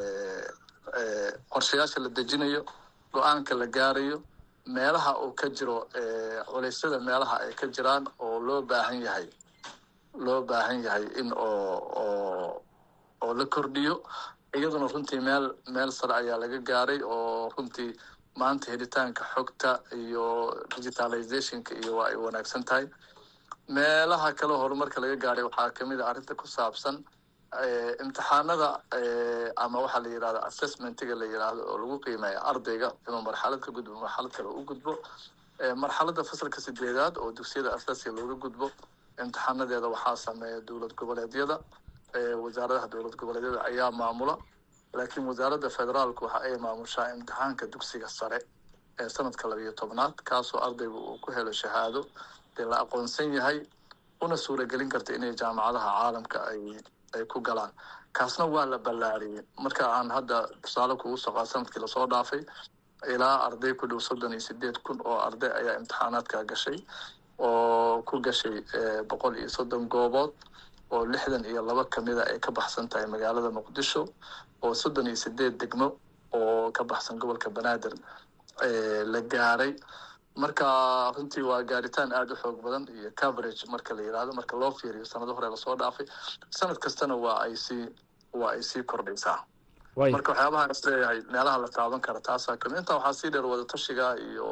qorshayaasha la dejinayo go-aanka la gaarayo meelaha uu ka jiro culeysyada meelaha ay ka jiraan oo loo baahan yahay loo baahan yahay in oo oo oo la kordhiyo iyaduna runtii meel meel sare ayaa laga gaaray oo runtii maanta helitaanka xogta iyo digitalizationka iyo waa ay wanaagsan tahay meelaha kale horumarka laga gaaray waxaa kamid a arrinta ku saabsan imtixaanada ama waxaa la yidhahda assessmentiga la yidhaahdo oo lagu qiimeeya ardayga inuu marxalad ka gudbo marxalad kale u gudbo marxaladda fasalka sideedaad oo dugsiyada asaasiga looga gudbo imtixaanadeeda waxaa sameeya dowlad goboleedyada wasaaradaha dowlad goboleedyada ayaa maamula laakiin wasaaradda federaalku waxa ay maamushaa imtixaanka dugsiga sare ee sanadka labiyo tobnaad kaasoo ardaygu uu ku helo shahaado dee la aqoonsan yahay una suuragelin karta inay jaamacadaha caalamka ay ay ku galaan kaasna waa la ballaariyey marka aan hadda tusaale kugu soqaa sanadkii lasoo dhaafay ilaa arday ku dhow soddon iyo sideed kun oo arday ayaa imtixaanaadka gashay oo ku gashay boqol iyo soddon goobood oo lixdan iyo laba kamida ay ka baxsan tahay magaalada muqdisho oo soddon iyo sideed degmo oo ka baxsan gobolka banaadir la gaaray marka runtii waa gaaritaan aada u xoog badan iyo coverage marka la yidhahdo marka loo fiiriyo sanado hore lasoo dhaafay sanad kastana waa ay sii waa ay sii kordhaysaa marka waxyaabaha is leeyahay meelaha la taaban kara taasaa kamid intaa waxaa sii dheer wadatashiga iyo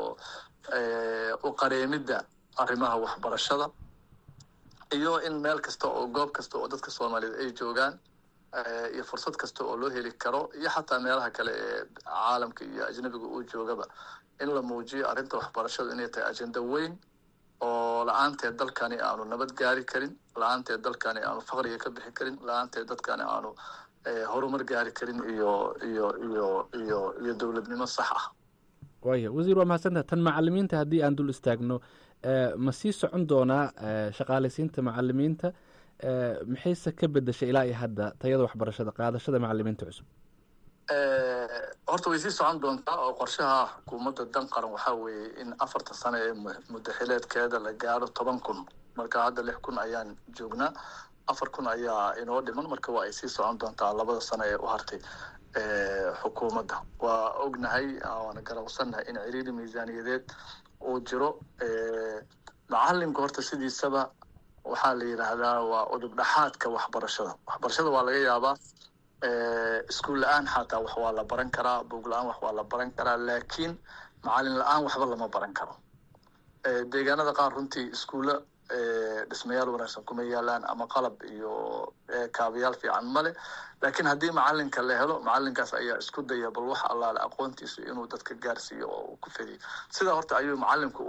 u qareemidda arrimaha waxbarashada iyo in meel kasta oo goob kasta oo dadka soomaaliyeed ay joogaan iyo fursad kasta oo loo heli karo iyo xataa meelaha kale ee caalamka iyo ajnabiga uu joogaba in la muujiyo arrinta waxbarashadu inay tahay ajenda weyn oo la-aanteed dalkani aanu nabad gaari karin la-aanteed dalkani aanu faqriga ka bixi karin la-aanteed dadkani aanu horumar gaari karin iyo iyo iyo iyo iyo dowladnimo sax ah waaya wasiir waa mahadsantaha tan macalimiinta haddii aan dul istaagno ma sii socon doonaa shaqaalaysiinta macalimiinta maxayse ka bedeshay ilaa iyo hadda tayada waxbarashada qaadashada macalimiinta cusub horta way sii socon doontaa oo qorshaha xukuumadda dan qaran waxaa weeye in afarta sano ee muddaxileedkeeda la gaaro toban kun marka hadda lix kun ayaan joognaa afar kun ayaa inoo dhiman marka waa ay sii socon doontaa labada sano ee u hartay xukuumadda waa ognahay waana garawsannahay in ciriiri miisaaniyadeed uu jiro macalinka horta sidiisaba waxaa la yidhaahdaa waa udub dhaxaadka waxbarashada waxbarashada waa laga yaabaa iskuul la-aan xataa wax waa la baran karaa buog la-aan wax waa la baran karaa laakiin macalin la-aan waxba lama baran karo deegaanada qaar runtii iskuulla dhismayaal wanaagsan kuma yaalaan ama qalab iyo kaabayaal fiican male laakiin haddii macalinka la helo macalinkaas ayaa isku daya bal wax allaale aqoontiisu inuu dadka gaarsiiyo oo uu ku fediyo sidaa horta ayuu macalinku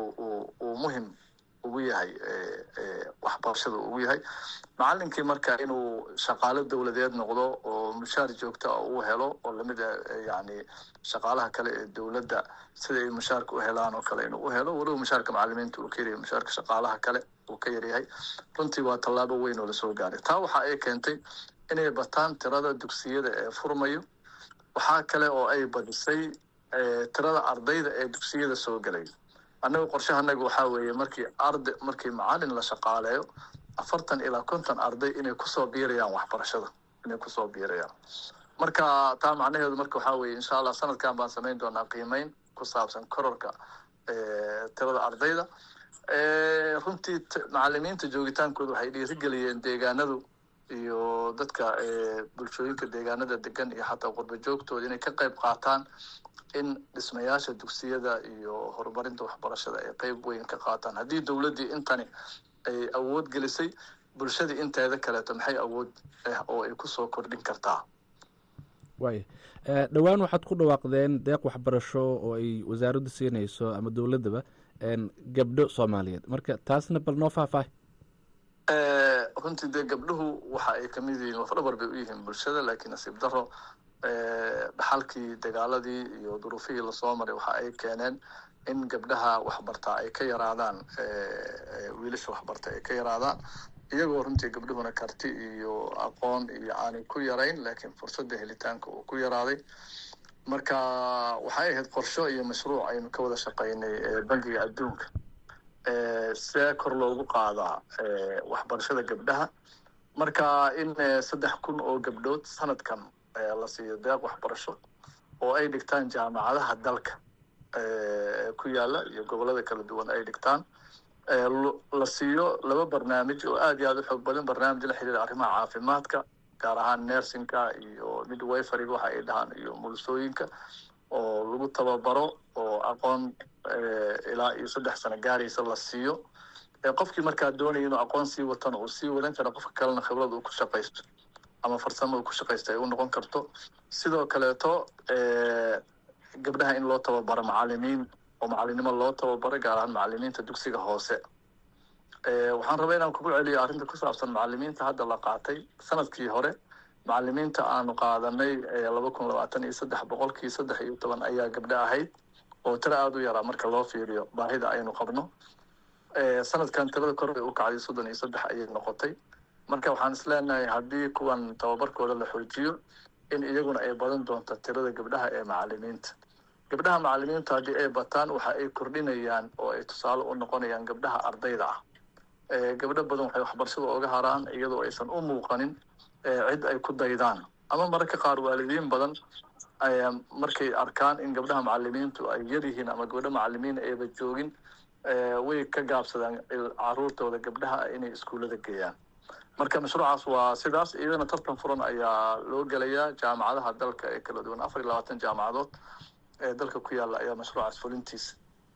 uu muhim ugu yahay waxbarashada ugu yahay macalinkii marka inuu shaqaalo dowladeed noqdo oo mushaar joogta uu helo oo lamid a yani shaqaalaha kale ee dowladda sida ay mushaarka u helaan oo kale inuu u helo walow mushaarka macalimiinta uu ka yaryahay mushaarka shaqaalaha kale uu ka yaryahay runtii waa tallaabo weyn oo lasoo gaaray taa waxa ay keentay inay bataan tirada dugsiyada ee furmayo waxaa kale oo ay badisay tirada ardayda ee dugsiyada soo gelay annaga qorshahanaga waxaa weeye markii arda markii macalin la shaqaaleeyo afartan ilaa konton arday inay kusoo biirayaan waxbarashada inay kusoo biirayaan marka taa macnaheedu marka waxaa weeye insha allah sanadkan baan samayn doonaa qiimeyn ku saabsan kororka tirada ardayda runtii macalimiinta joogitaankooda waxay dhiirigeliyeen deegaanadu iyo dadka bulshooyinka deegaanada degan iyo xataa qurba joogtooda inay ka qayb qaataan in dhismayaasha dugsiyada iyo horumarinta waxbarashada ay qeyb weyn ka qaataan haddii dowladdii intani ay awood gelisay bulshadii inteeda kaleeto maxay awood ah oo ay kusoo kordhin kartaa waaya dhowaan waxaad ku dhawaaqdeen deeq waxbarasho oo ay wasaaraddu siinayso ama dowladdaba gabdho soomaaliyeed marka taasna bal noo faahfaahi runtii dee gabdhuhu waxa ay kamid yihiin lafdhabar bay u yihiin bulshada laakiin nasiib daro dhaxalkii dagaaladii iyo duruufihii lasoo maray waxa ay keeneen in gabdhaha waxbartaa ay ka yaraadaan wiilasha waxbarta ay ka yaraadaan iyagoo runtii gabdhuhuna karti iyo aqoon iyo aanay ku yarayn laakiin fursadda helitaanka uu ku yaraaday marka waxay ahayd qorsho iyo mashruuc aynu ka wada shaqaynay bangiga adduunka see kor loogu qaadaa waxbarashada gabdhaha marka in saddex kun oo gabdhood sanadkan la siiyo deeq waxbarasho oo ay dhigtaan jaamacadaha dalka ku yaala iyo gobolada kala duwan ay dhigtaan la siiyo laba barnaamij oo aad iyo aad u xoog badan barnaamij la xiriira arrimaha caafimaadka gaar ahaan nersinka iyo midwiferyga waxa ay dhahaan iyo mulusooyinka oo lagu tababaro oo aqoon ilaa iyo saddex sano gaaraysa la siiyo qofkii markaa doonaya inuu aqoon sii watana uu sii wadan kara qofka kalena khibrad uu ku shaqaysto ama farsamo uu ku shaqaysto ay u noqon karto sidoo kaleeto gabdhaha in loo tababaro macalimiin oo macalinimo loo tababaro gaar ahaan macalimiinta dugsiga hoose waxaan rabaa inaan kugu celiyo arrinta ku saabsan macalimiinta hadda la qaatay sanadkii hore macalimiinta aanu qaadanay laba kun labaatan iyo saddex boqolkii saddex iyo toban ayaa gabdho ahayd oo tiro aada u yaraa marka loo fiiriyo baahida aynu qabno sanadkan tirada kor bay u kacday soddon iyo saddex ayay noqotay marka waxaan isleenahay haddii kuwan tababarkooda la xoojiyo in iyaguna ay badan doonto tirada gabdhaha ee macalimiinta gabdhaha macalimiintu haddii ay bataan waxa ay kordhinayaan oo ay tusaale u noqonayaan gabdhaha ardayda ah gabdho badan waxay waxbarashada oga haraan iyadoo aysan u muuqanin cid ay ku daydaan ama mararka qaar waalidiin badan markay arkaan in gabdhaha macalimiintu ay yar yihiin ama gabdho macalimiin ayba joogin way ka gaabsadaan caruurtooda gabdhaha inay iskuullada geeyaan marka mashruucaas waa sidaas iyadana tartan furan ayaa loo gelayaa jaamacadaha dalka ee kala duwan afar iyo labaatan jaamacadood ee dalka ku yaalla ayaa mashruucaas fulintiisa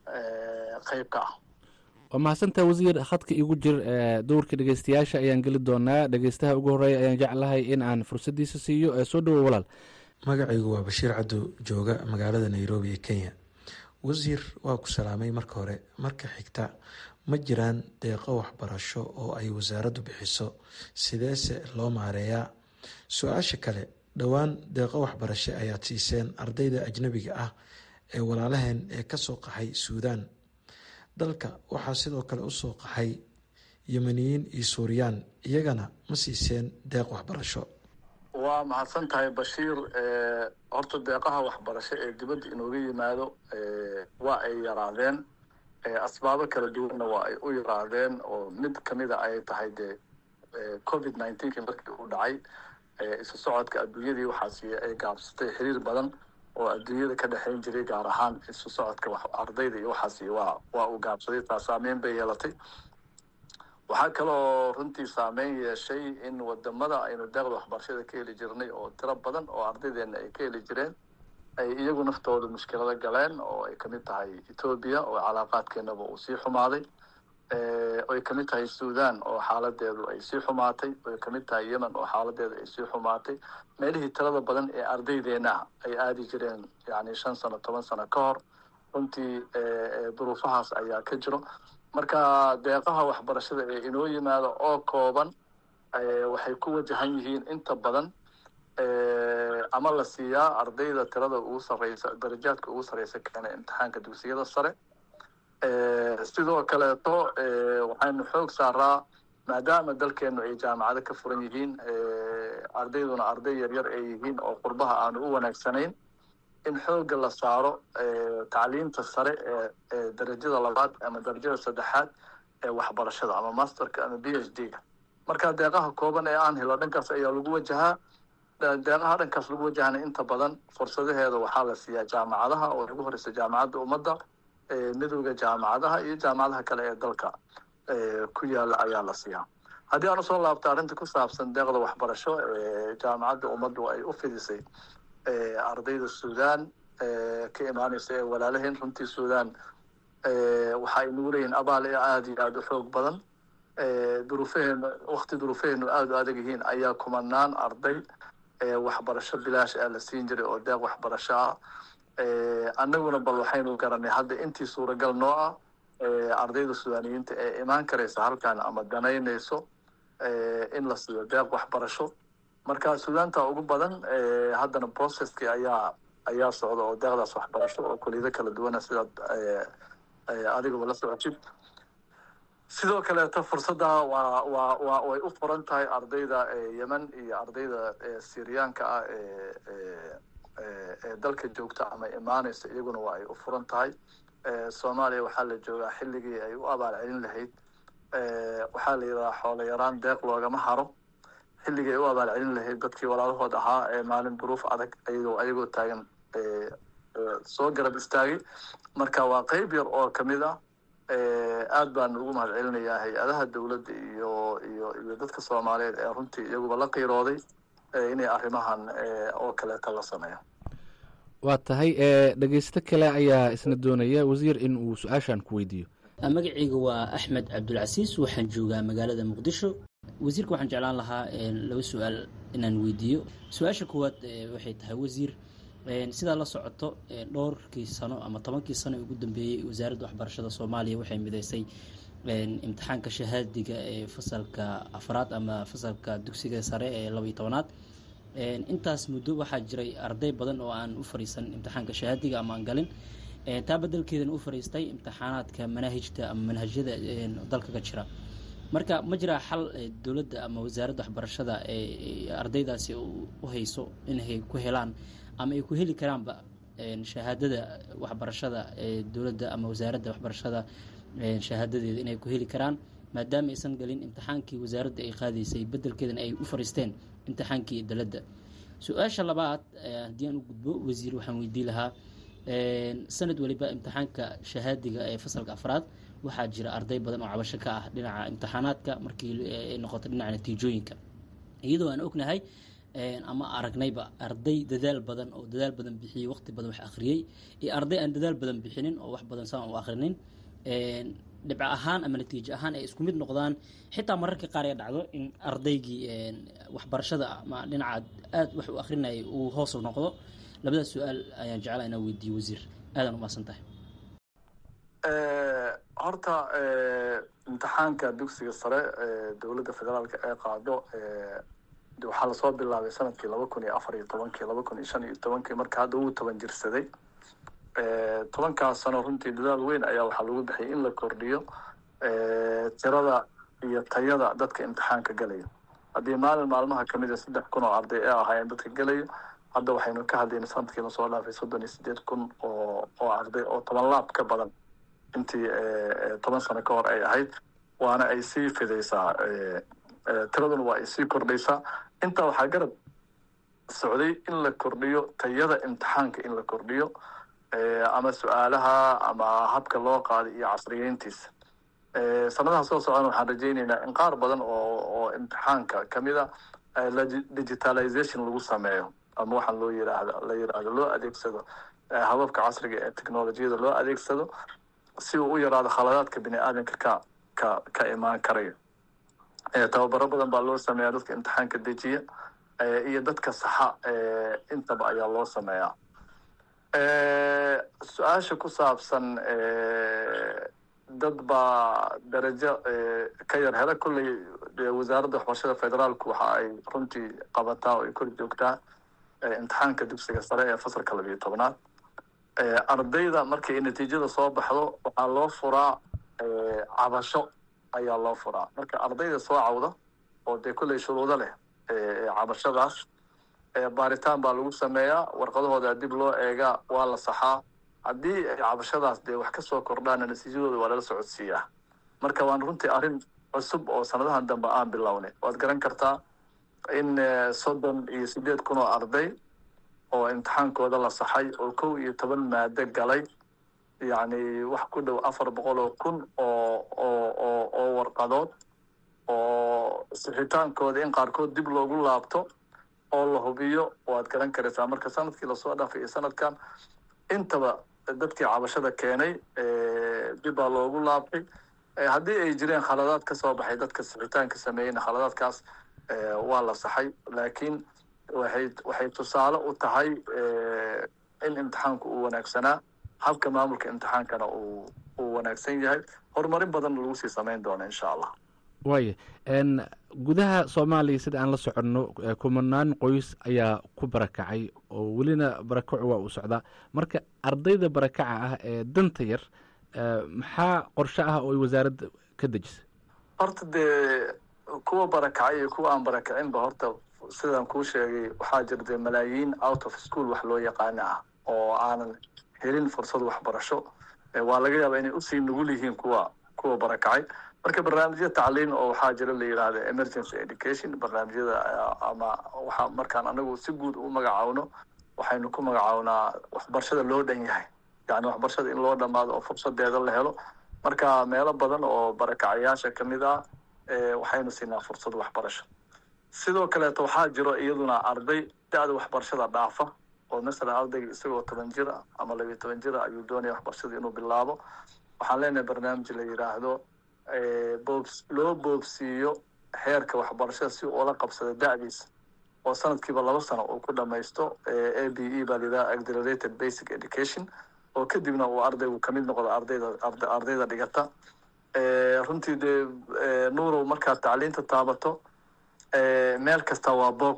qayb ka ah waa mahadsantaa wasiir khadka igu jir dowrka dhegeystayaasha ayaan geli doonaa dhegeystaha ugu horeeya ayaan jeclahay in aan fursaddiisa siiyo ee soo dhowo walaal magacaygu waa bashiir cabdu jooga magaalada nairobi ee kenya wasiir waa ku salaamay marka hore marka xigta ma jiraan deeqo waxbarasho oo ay wasaaraddu bixiso sideese loo maareeyaa su-aasha kale dhowaan deeqo waxbarasho ayaad siiseen ardayda ajnabiga ah ee walaalaheen ee kasoo qaxay suudaan dalka waxaa sidoo kale usoo qaxay yemeniyiin iyo suuriyaan iyagana ma siiseen deeq waxbarasho waa mahadsan tahay bashiir horta deeqaha waxbarasho ee dibadda inooga yimaado waa ay yaraadeen asbaabo kala duwanna waa ay u yaraadeen oo mid kamida ay tahay dee covid nineteenki markii uu dhacay isu socodka adduunyadii waxaasi ay gaabsatay xiriir badan oo adduunyada ka dhexayn jiray gaar ahaan isu socodka ardayda iyo waxaasi waa waa uu gaabsaday taa saameyn bay yeelatay waxaa kaloo runtii saameyn yeeshay in wadamada aynu deeqda waxbarashada ka heli jirnay oo tiro badan oo ardaydeena ay ka heli jireen ay iyagu naftooda mushkilado galeen oo ay kamid tahay etoobiya oo calaaqaadkeenaba uu sii xumaaday oy kamid tahay sudan oo xaaladeedu ay sii xumaatay oy kamid tahay yemen oo xaaladeedu ay sii xumaatay meelihii tirada badan ee ardaydeena ay aadi jireen yani shan sano toban sano ka hor runtii duruufahaas ayaa ka jiro marka deeqaha waxbarashada ee inoo yimaado oo kooban waxay ku wajahan yihiin inta badan ama la siiyaa ardayda tirada ugu sareysa darajaadka ugu sareysa keena imtixaanka dugsiyada sare sidoo kaleeto waxaynu xoog saaraa maadaama dalkeenu ay jaamacado ka furan yihiin ardayduna arday yaryar ay yihiin oo qurbaha aanu u wanaagsanayn in xoogga la saaro tacliinta sare ee darajada labaad ama darajada saddexaad ee waxbarashada ama masterka ama b h d ga marka deeqaha kooban ee aan helo dhankaas ayaa lagu wajahaa deeqaha dhankaas lagu wajahana inta badan fursadaheeda waxaa la siiyaa jaamacadaha oo ugu horeysa jaamacadda ummadda midowda jaamacadaha iyo jaamacadaha kale ee dalka ku yaala ayaa la siiyaa haddii aan usoo laabta arrinta ku saabsan deeqda waxbarasho ee jaamacadda ummaddu ay u fidisay ardayda suudaan ka imaaneysa ee walaalaheen runtii suudaan waxa ay nagu leeyihiin abaal ee aada iyo aada u xoog badan duruufaheenu wakti duruufaheenu aada u adag yihiin ayaa kumanaan arday waxbarasho bilaash ah la siin jiray oo deeq waxbarasho ah annaguna bal waxaynu garanay hadda intii suuragal noo ah ardayda sudaaniyiinta ee imaan karaysa halkan ama danaynayso in la siiyo deeq waxbarasho marka suudaanta ugu badan haddana processkii ayaa ayaa socda oo deeqdaas waxbarasho oo kuliyado kala duwana sidaad adigaba la socotid sidoo kaleeto fursadda waa waa waa way u furan tahay ardayda yemen iyo ardayda syriyaanka ah ee ee dalka joogta ama imaanaysa iyaguna waa ay u furan tahay soomaaliya waxaa la joogaa xilligii ay u abaal celin lahayd waxaa la yidhahaa xoolo yaraan deeq loogama haro xilligii ay u abaal celin lahayd dadkii walaalahood ahaa ee maalin duruuf adag ayagoo ayagoo taagan soo garab istaagay marka waa qeyb yar oo kamid ah aad baan ugu mahad celinayaa hay-adaha dowladda iyo iyo iyo dadka soomaaliyeed ee runtii iyaguba la qiirooday inay arrimahan oo kaleeta la sameeyo waa tahay dhegeysto kale ayaa isna doonaya wasiir in uu su-aashan ku weydiiyo magacayga waa axmed cabdulcasiis waxaan joogaa magaalada muqdisho wasiirka waxaan jeclaan lahaa laba su-aal inaan weydiiyo su-aasha koowaad waxay tahay wasiir sidaa la socoto dhowrkii sano ama tobankii sano ee ugu dambeeyey wasaaradda waxbarashada soomaaliya waxay mideysay imtixaanka shahaadiga ee fasalka afraad ama fasalka dugsiga sare ee laba iyo tobanaad intaas muddo waxaa jiray arday badan oo aan u fariisan imtixaanka shahaadiga ama aan galin taa bedelkeedana u fariistay imtixaanaadka manaahijta ama manhajyada dalka ka jira marka ma jiraa xal dowladda ama wasaaradda waxbarashada ee ardaydaasi u hayso inay ku helaan ama ay ku heli karaanba shahaadada waxbarashada ee dowladda ama wasaaradda waxbarashada shahaadadeeda inay ku heli karaan maadaama aysan galin imtixaankii wasaaradda ay qaadaysay bedelkeedana ay u fariisteen imtixaankii daladda su-aasha labaad haddii aan u gudbo wasiir waxaan weydii lahaa sanad waliba imtixaanka shahaadiga ee fasalka afraad waxaa jira arday badan oo cabasho ka ah dhinaca imtixaanaadka markii ay noqoto dhinaca natiijooyinka iyadoo aan ognahay ama aragnayba arday dadaal badan oo dadaal badan bixiyey waqti badan wax akhriyey iyo arday aan dadaal badan bixinin oo wax badan saan u akhrinin dhibco ahaan ama natiijo ahaan ay isku mid noqdaan xitaa mararka qaar ay dhacdo in ardaygii waxbarashada ama dhinaca aad wax u akhrinayay uu hoos noqdo labadaas su-aal ayaan jeclaa inaan weydiiyo wasiir aadaan umahadsan tahay horta imtixaanka dugsiga sare ee dowladda federaalka ee qaado waxaa lasoo bilaabay sanadkii laba kun iyo afar iyo tobankii laba kun iyo shan iyo tobankii marka hadda wuu toban jirsaday tobankaas sano runtii dadaal weyn ayaa waxaa lagu bixiyay in la kordhiyo tirada iyo tayada dadka imtixaanka galayo haddii maalin maalmaha kamid a saddex kun oo arday ee ahaayeen dadka gelayo hadda waxaynu ka hadlayna sanadkii lasoo dhaafay soddon iyo sideed kun oo oo arday oo toban laab ka badan intii toban sano ka hor ay ahayd waana ay sii fidaysaa tiraduna waa ay sii kordhaysaa intaa waxaa garab socday in la kordhiyo tayada imtixaanka in la kordhiyo ama su-aalaha ama habka loo qaaday iyo casriyeyntiisa sanadaha soo socdan waxaan rajayneynaa in qaar badan oo oo imtixaanka kamid a digitalization lagu sameeyo ama waxaan loo yiraahdo la yiraahdo loo adeegsado hababka casriga ee technolojiyada loo adeegsado si uu u yaraado khaladaadka bini aadanka ka ka ka imaan karayo tababaro badan baa loo sameeyaa dadka imtixaanka dejiya iyo dadka saxa intaba ayaa loo sameeyaa su-aasha ku saabsan dad baa darajo ka yar hela kolley wasaaradda waxbarashada federaalku waxa ay runtii qabataa oo ay kor joogtaa imtixaanka dugsiga sare ee fasalka labiyo tobnaad ardayda markay natiijada soo baxdo waxaa loo furaa cabasho ayaa loo furaa marka ardayda soo cawda oo dee kolley shuruudo leh cabashadaas baaritaan baa lagu sameeyaa warqadahooda dib loo eegaa waa la saxaa haddii ay cabashadaas dee wax kasoo kordhaana natiijadooda waa lala socodsiiyaa marka waan runtii arrin cusub oo sanadahan dambe aan bilownay waad garan kartaa in soddon iyo sideed kun oo arday oo imtixaankooda la saxay oo kow iyo toban maado galay yacni wax ku dhow afar boqol oo kun oo oo oo oo warqadood oo sixitaankooda in qaarkood dib loogu laabto oo la hubiyo waad garan karaysaa marka sanadkii lasoo dhaafay iyo sanadkan intaba dadkii cabashada keenay dib baa loogu laabtay haddii ay jireen khaladaad ka soo baxay dadka sixitaanka sameeyeyna khaladaadkaas waa la saxay laakiin waxay waxay tusaale u tahay in imtixaanku uu wanaagsanaa habka maamulka imtixaankana uu uu wanaagsan yahay horumarin badanna lagu sii samayn doono insha allah waaya gudaha soomaaliya sida aan la soconno kumanaan qoys ayaa ku barakacay oo welina barakacu waa uu socdaa marka ardayda barakaca ah ee danta yar maxaa qorshe ah oo ay wasaaradda ka dejisay horta dee kuwa barakacay iyo kuwa aan barakacinba horta sidaan kuu sheegay waxaa jira dee malaayiin out of school wax loo yaqaana ah oo aanan helin fursad waxbarasho waa laga yaabaa inay usii nugul yihiin kuwa kuwa barakacay marka barnaamijya tacliin oo waxaa jira la yidhaahda emergency education barnaamijyada ama waxa markaan anagu si guud u magacaawno waxaynu ku magacawnaa waxbarashada loo dhan yahay yani waxbarashada in loo dhamaado oo fursadeeda la helo marka meelo badan oo barakacayaasha kamid ah waxaynu siinaa fursad waxbarasho sidoo kaleeto waxaa jiro iyaduna arday da-da waxbarashada dhaafa oo masalan ardayga isagoo toban jir ah ama labiyo toban jir ah ayuu doonaya waxbarashada inuu bilaabo waxaan leenahay barnaamij la yidhaahdo boobs loo boobsiiyo heerka waxbarashada si ula qabsada da-diisa oo sanadkiiba laba sano uu ku dhamaysto a b e baa layidhaha accelerated basic education oo kadibna uu ardaygu kamid noqdo ardayda ardayda dhigata runtii dee nuurow markaad tacliinta taabato meel kasta waa boog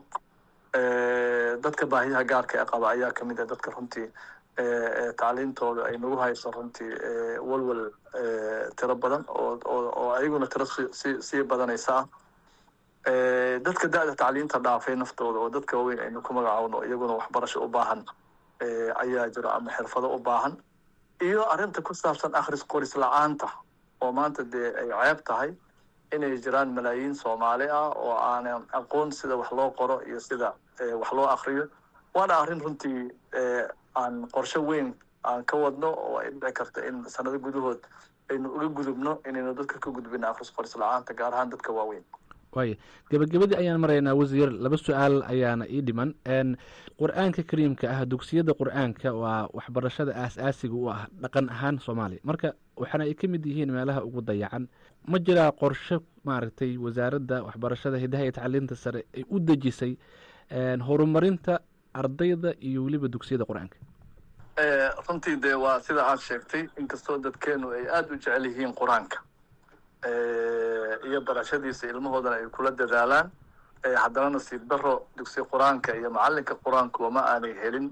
dadka baahiyaha gaarka ee qaba ayaa kamid ah dadka runtii tacliintooda ay nagu hayso runtii walwal tiro badan oo oo ayaguna tiro si sii badanaysa ah dadka da-da tacliinta dhaafay naftooda oo dadka waaweyn aynu ku magacaawno iyaguna waxbarasho u baahan ayaa jiro ama xirfado u baahan iyo arrinta ku saabsan akhris qoris la-aanta oo maanta dee ay ceeb tahay inay jiraan malaayiin soomaali ah oo aanan aqoon sida wax loo qoro iyo sida wax loo akriyo waana arrin runtii aan qorshe weyn aan ka wadno oo ay dhici karta in sanado gudahood aynu uga gudubno inaynu dadka ka gudbino akhris qoris la-aanta gaar ahaan dadka waaweyn waaya gebagabadii ayaan maraynaa wasiir laba su-aal ayaana ii dhiman qur-aanka kariimka ah dugsiyada qur-aanka waa waxbarashada aas-aasiga u ah dhaqan ahaan soomaaliya marka waxaana ay ka mid yihiin meelaha ugu dayacan ma jiraa qorshe maaragtay wasaaradda waxbarashada hidaha iyo tacliinta sare ay u dejisay horumarinta ardayda iyo weliba dugsiyada qur-aanka runtii dee waa sida aad sheegtay inkastoo dadkeenu ay aada u jecel yihiin qur-aanka iyo barashadiisa ilmahoodana ay kula dadaalaan haddana nasiib daro dugsi qur-aanka iyo macalinka qur-aankuwa ma aanay helin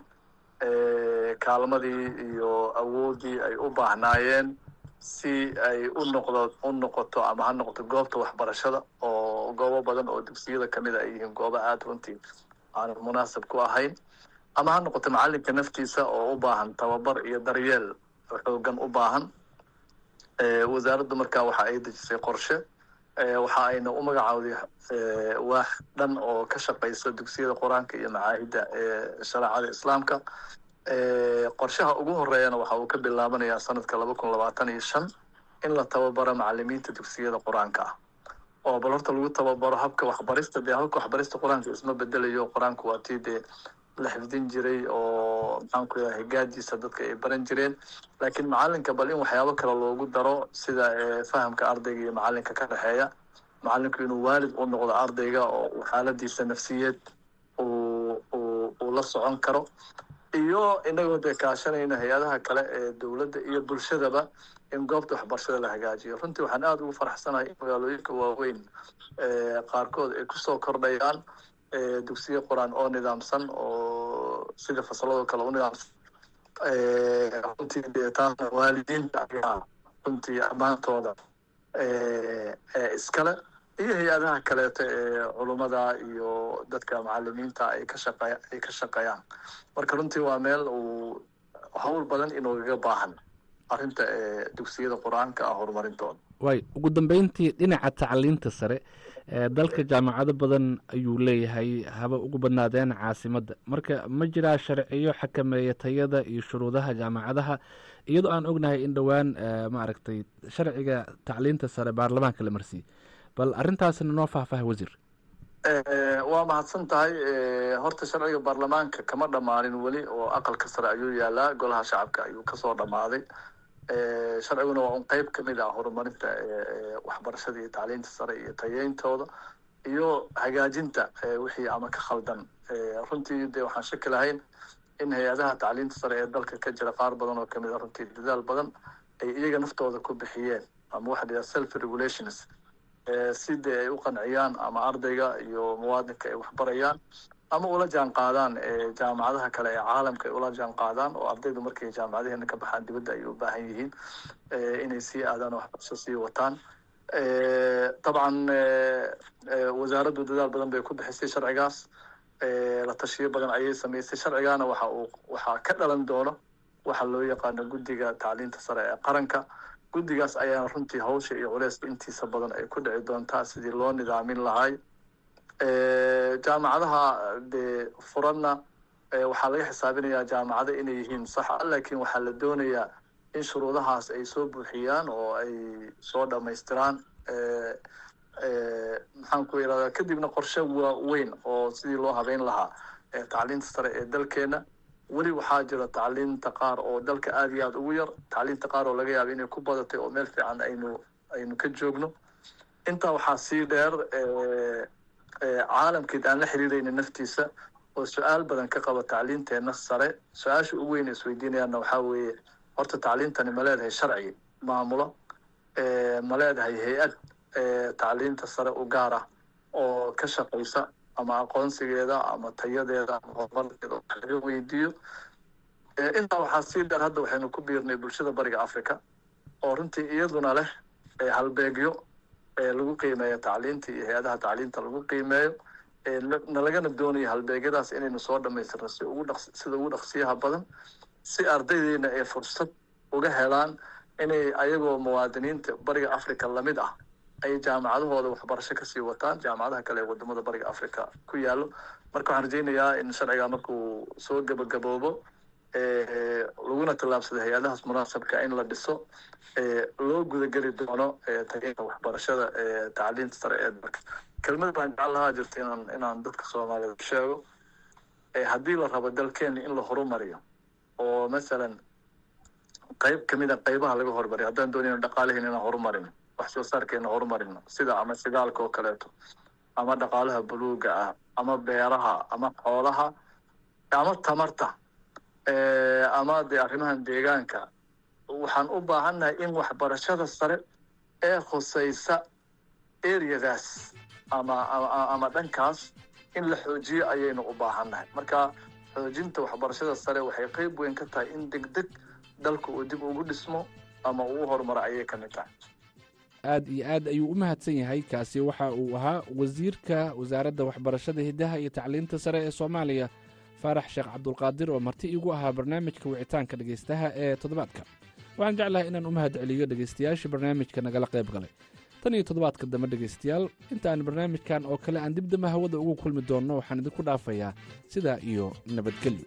kaalmadii iyo awoodii ay u baahnaayeen si ay u noqdo u noqoto ama ha noqoto goobta waxbarashada oo goobo badan oo dugsiyada kamid a ay yihiin goobo aada runtii aanan munaasab ku ahayn ama ha noqoto macalinka naftiisa oo u baahan tababar iyo daryeel xoogan u baahan wasaaraddu markaa waxa ay dejisay qorshe waxa ayna u magacaawday waax dhan oo ka shaqaysa dugsiyada qur-aanka iyo macaahidda shareecada islaamka qorshaha ugu horeeyana waxa uu ka bilaabanayaa sanadka laba kun labaatan iyo shan in la tababaro macalimiinta dugsiyada qur-aanka ah oo bal horta lagu tababaro habka waxbarista dee habka waxbarista qur-aanka isma bedelayo qur-aanku waa tii dee la xifdin jiray oo maxaan ku yahay higaadiisa dadka ay baran jireen laakiin macalinka bal in waxyaabo kale loogu daro sida fahamka ardayga iyo macalinka ka dhexeeya macalinku inuu waalid u noqdo ardayga oo xaaladiisa nafsiyeed uu uu uu la socon karo iyo inagoo dee kaashanayna hay-adaha kale ee dowladda iyo bulshadaba in goobta waxbarashada la hagaajiyo runtii waxaan aada ugu faraxsanahay in magaalooyinka waaweyn qaarkood ay kusoo kordhayaan dugsiya qur-aan oo nidaamsan oo sida fasaladoo kale u nidaamsan runtii dee taasna waalidiinta ayaa runtii ammaantooda iskale iyo hay-adaha kaleeto ee culummada iyo dadka macalimiinta ay ka shaqe ay ka shaqeeyaan marka runtii waa meel uu hawl badan inoogaga baahan arrinta dugsiyada qur-aanka ah horumarintooda waay ugu dambeyntii dhinaca tacliinta sare dalka jaamacado badan ayuu leeyahay haba ugu badnaadeen caasimadda marka ma jiraa sharciyo xakameeya tayada iyo shuruudaha jaamacadaha iyadoo aan ognahay in dhowaan maaragtay sharciga tacliinta sare baarlamaanka la marsiiyey bal arrintaasna noo faahfaaha wasiir waa mahadsan tahay horta sharciga baarlamaanka kama dhammaanin weli oo aqalka sare ayuu yaalaa golaha shacabka ayuu kasoo dhammaaday sharciguna waa un qeyb kamid ah horumarinta waxbarashada iyo tacliinta sare iyo tayeyntooda iyo hagaajinta wixii ama ka khaldan runtii de waxaan shaki lahayn in hay-adaha tacliinta sare ee dalka ka jira qaar badan oo kamid a runtii dadaal badan ay iyaga naftooda ku bixiyeen ama waxa la yidhaha self regulations si dee ay u qanciyaan ama ardayga iyo muwaadinka ay waxbarayaan ama ula jaan qaadaan jaamacadaha kale ee caalamka ay ula jaan qaadaan oo ardaydu markay jaamacadaheena ka baxaan dibadda ay u baahan yihiin inay sii aadaan waxbarasho sii wataan dabcan wasaaraddu dadaal badan bay ku bixisay sharcigaas la tashiyo badan ayay samaysay sharcigaana waxa uu waxaa ka dhalan doono waxa loo yaqaano guddiga tacliinta sare ee qaranka guddigaas ayaana runtii hawsha iyo culeyska intiisa badan ay ku dhici doontaa sidii loo nidaamin lahay jaamacadaha dee furanna waxaa laga xisaabinayaa jaamacado inay yihiin saxa laakiin waxaa la doonayaa in shuruudahaas ay soo buuxiyaan oo ay soo dhamaystiraan maxaan ku irahdaa kadibna qorshe waaweyn oo sidii loo habeyn lahaa tacliinta sare ee dalkeena weli waxaa jira tacliinta qaar oo dalka aada iyo aada ugu yar tacliinta qaar oo laga yaaba inay ku badatay oo meel fiican aynu aynu ka joogno intaa waxaa sii dheer caalamkeed aan la xiriirayna naftiisa oo su-aal badan ka qaba tacliinteena sare su-aasha ugu weyn isweydiinayaanna waxaa weeye horta tacliintani ma leedahay sharci maamulo ma leedahay hay-ad tacliinta sare u gaar ah oo ka shaqaysa ama aqoonsigeeda ama tayadeeda ama horumarkeeda wax laga weydiiyo intaa waxaa sii dheer hadda waxaynu ku biirnay bulshada bariga africa oo runtii iyaduna leh halbeegyo lagu qiimeeyo tacliinta iyo hay-adaha tacliinta lagu qiimeeyo nalagana doonayo halbeegyadaas inaynu soo dhamaystirno si ugu dhaq sida ugu dhaqsiyaha badan si ardaydeena ay fursad uga helaan inay ayagoo muwaadiniinta bariga africa lamid ah ay jaamacadahooda waxbarasho kasii wataan jaamacadaha kale ee wadamada bariga africa ku yaalo marka waxaan rajeynayaa in sharciga markuu soo gabagaboobo laguna tallaabsado hay-adahaas munaasabka in la dhiso loo gudageli doono tageenka waxbarashada tacliinta sare ee dalka kelmad baan jecel lahaa jirta inaan inaan dadka soomaaliyeed sheego haddii la rabo dalkeena in la horumariyo oo masalan qayb kamida qaybaha laga horumariyo haddaan doonayno dhaqaalaheena inaan horumarino wax soo saarkeena horumarino sida ama shidaalka oo kaleeto ama dhaqaalaha buluuga ah ama beeraha ama xoolaha ama tamarta ama dee arrimahan deegaanka waxaan u baahannahay in waxbarashada sare ee khusaysa areadaas ama ama dhankaas in la xoojiyo ayaynu u baahannahay marka xoojinta waxbarashada sare waxay qeyb weyn ka tahay in deg deg dalka uu dib ugu dhismo ama uu u horumaro ayay ka mid tahay aad iyo aad ayuu u mahadsan yahay kaasi waxa uu ahaa wasiirka wasaaradda waxbarashada hiddaha iyo tacliinta sare ee soomaaliya faarax sheekh cabdulqaadir oo marti iigu ahaa barnaamijka wicitaanka dhegaystaha ee toddobaadka waxaan jeclahay inaan u mahad celiyo dhegaystayaashii barnaamijka nagala qayb galay tan iyo toddobaadka dambe dhegaystayaal intaan barnaamijkan oo kale aan dibdamba hawada ugu kulmi doonno waxaan idinku dhaafayaa sidaa iyo nabadgelyo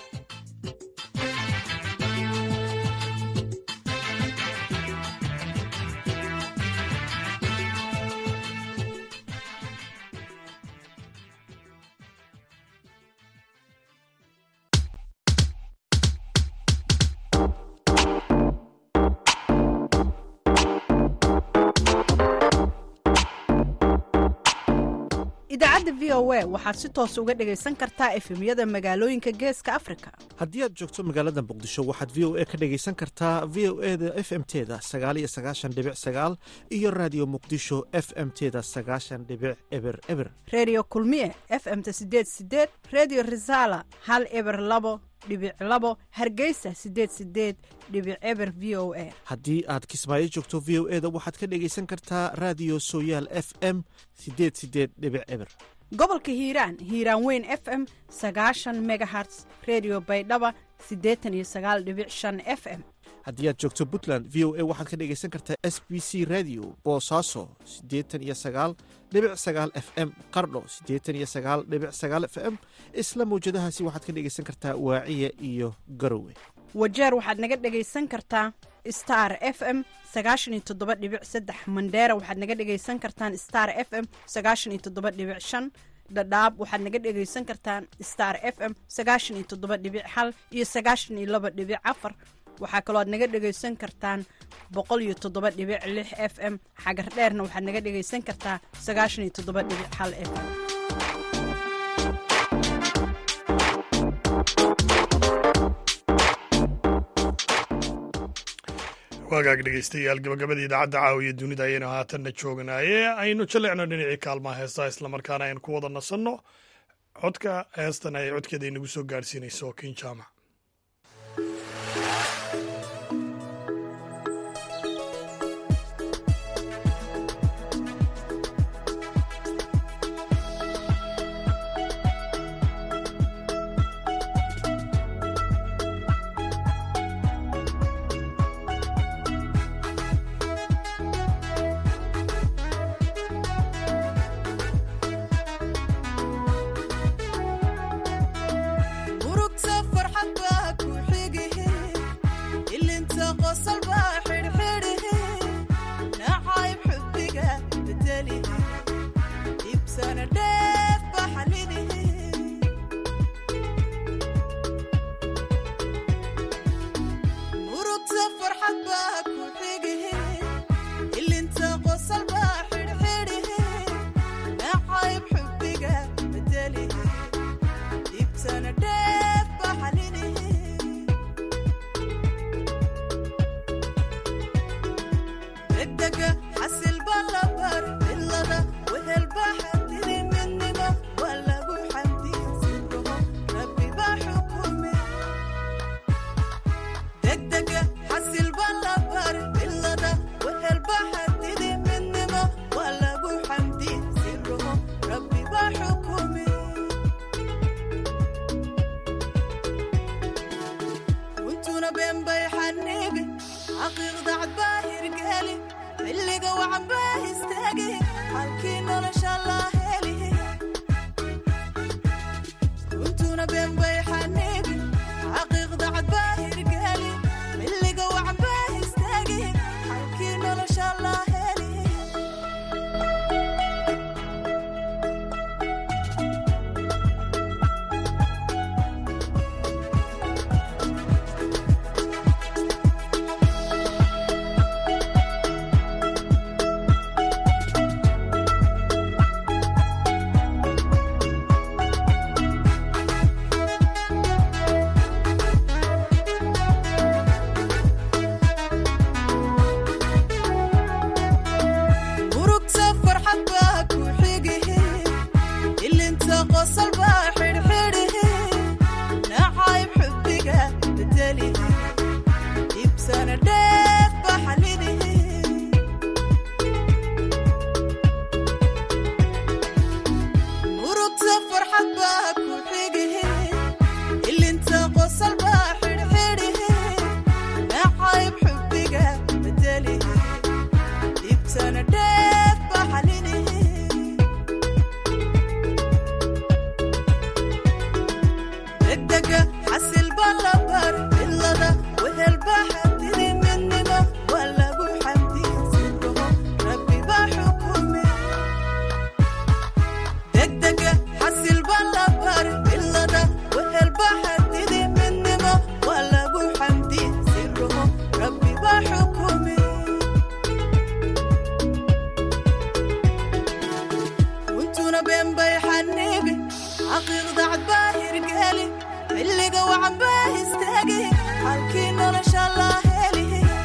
idaacadda v o a waxaad si toos uga dhegaysan kartaa efemyada magaalooyinka geeska afrika haddii aad joogto magaalada muqdisho waxaad v o a ka dhegaysan kartaa v o e da f m teda sagaaliyo sagaashan dhibic sagaal iyo raadiyo muqdisho f m teda sagaashan dhibic eber eber reediyo kulmiye f m-ta sideed sideed reediyo risaala hal eber labo dhibic labo hargeysa sideed sideed dhibic eber v o a haddii aad kismaayo joogto v o e da waxaad ka dhegaysan kartaa raadiyo sooyaal f m sideed sideed dhibic eber gobolka hiiraan hiiraan weyn f m sagaashan megaherts redio baydhaba siddeetan iyo sagaal dhibic shan f m haddii aad joogto puntland v o a waxaad ka dhegaysan kartaa s b c radio boosaaso siddeetan iyo sagaal dhibic sagaal f m qardho siddeetan iyo sagaal dhibic sagaal f m isla mawjadahaasi waxaad ka dhegaysan kartaa waaciya iyo garowe wajeer waxaad naga dhegaysan kartaa star f m sagaashan iyo toddoba dhibic saddex mandheera waxaad naga dhegaysan kartaan star f m sagaashan iyo toddoba dhibic shan dhadhaab waxaad naga dhegaysan kartaan star f m sagaashan iyo toddoba dhibic hal iyo sagaashan iyo laba dhibic afar waxaa kaloo aad naga dhegaysan kartaan boqol iyo toddoba dhibic lix f m xagar dheerna waxaad naga dhegaysan kartaa sagaashan iyo toddoba dhibic hal f m waagaag dhegeystayaal gabagabadii idaacadda caawiya dunida ayaynu haatanna joognaaye aynu jallecno dhinacii kaalmaha heestaa islamarkaana aynu ku wada nasanno codka heestan ay codkeeda inagu soo gaadhsiinayso kin jaamac murugta farxad baa ku xigihe ilinta qosol baa xidhxidhihe nacayb xubbiga bedelihe ibsana dheef baa xalinihe murugta farxad baa ku xigihe ilinta qosol baa xidhxidhihe nacayb xubbiga bedelihe ibsana dheef baa xalinihe degdega xasil baa la bar cilada wehel baa xadiri midnimo waa lagu xamdiya sirruho rabbi baa xukume degdega xasil baa la bar cilada wehel baa xadiri midnimo waa lagu xamdiya sirruho rabbi baa xukume runtuna been bay xaniibi xaqiiqda cad baa hirgeli xilliga wacan baa istaagi halkii nolosha laa heli runtuna been bay xaniibi xaqiiqda cad baa hirgeli xilliga wacan baa istaagi halkii nolosha laa heli murugta farxad baa ku xigihe ilinta qosol baa xidhxidhihe nacayb xubbiga bedelihe ibsana dheef baa xalinihe murugta farxad baa ku xigihe ilinta qosol baa xidhxidhihe nacayb xubbiga bedelihe ibsana dheef baa xalinihe degdega xasil baa la bar cilada wehel baa xadiri midnimo waa lagu xamdiya sirruho rabbi baa xukume degdega xasil baa la bar cilada wehel baa xadiri midnimo waa lagu xamdiya sirruho rabbi baa xukume runtuna been bay xaniibi xaqiiqda cad baa hirgeli xilliga wacan baa istaagi halkii nolosha laa heli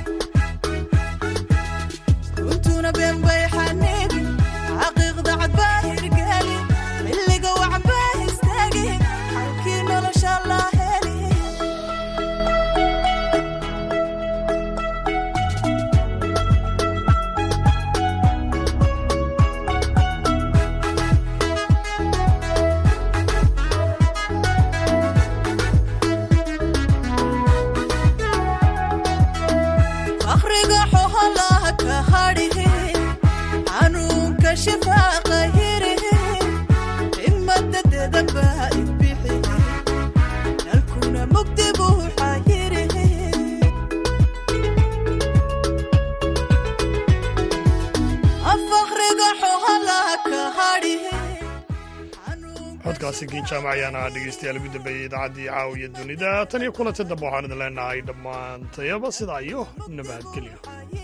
runtuna been bay xaniibi xaqiiqda cad baa hirgeli xilliga wacan baa istaagi halkii nolosha laa heli akhriga xoholaha ka hadhihe xanuunka shifaaqa hirihe himada dedabaa ibixihe nalkuna mugdi buu xayirihe afakriga xoholaha ka hadhihe codkaasi kiin jaamac ayaana dhegeystayaal ugu dambeeyey idaacaddii caawiya dunida tan iyo kulanta dambe waxaan idin leenahay dhammaantayaba sidaa iyo nabadgelyo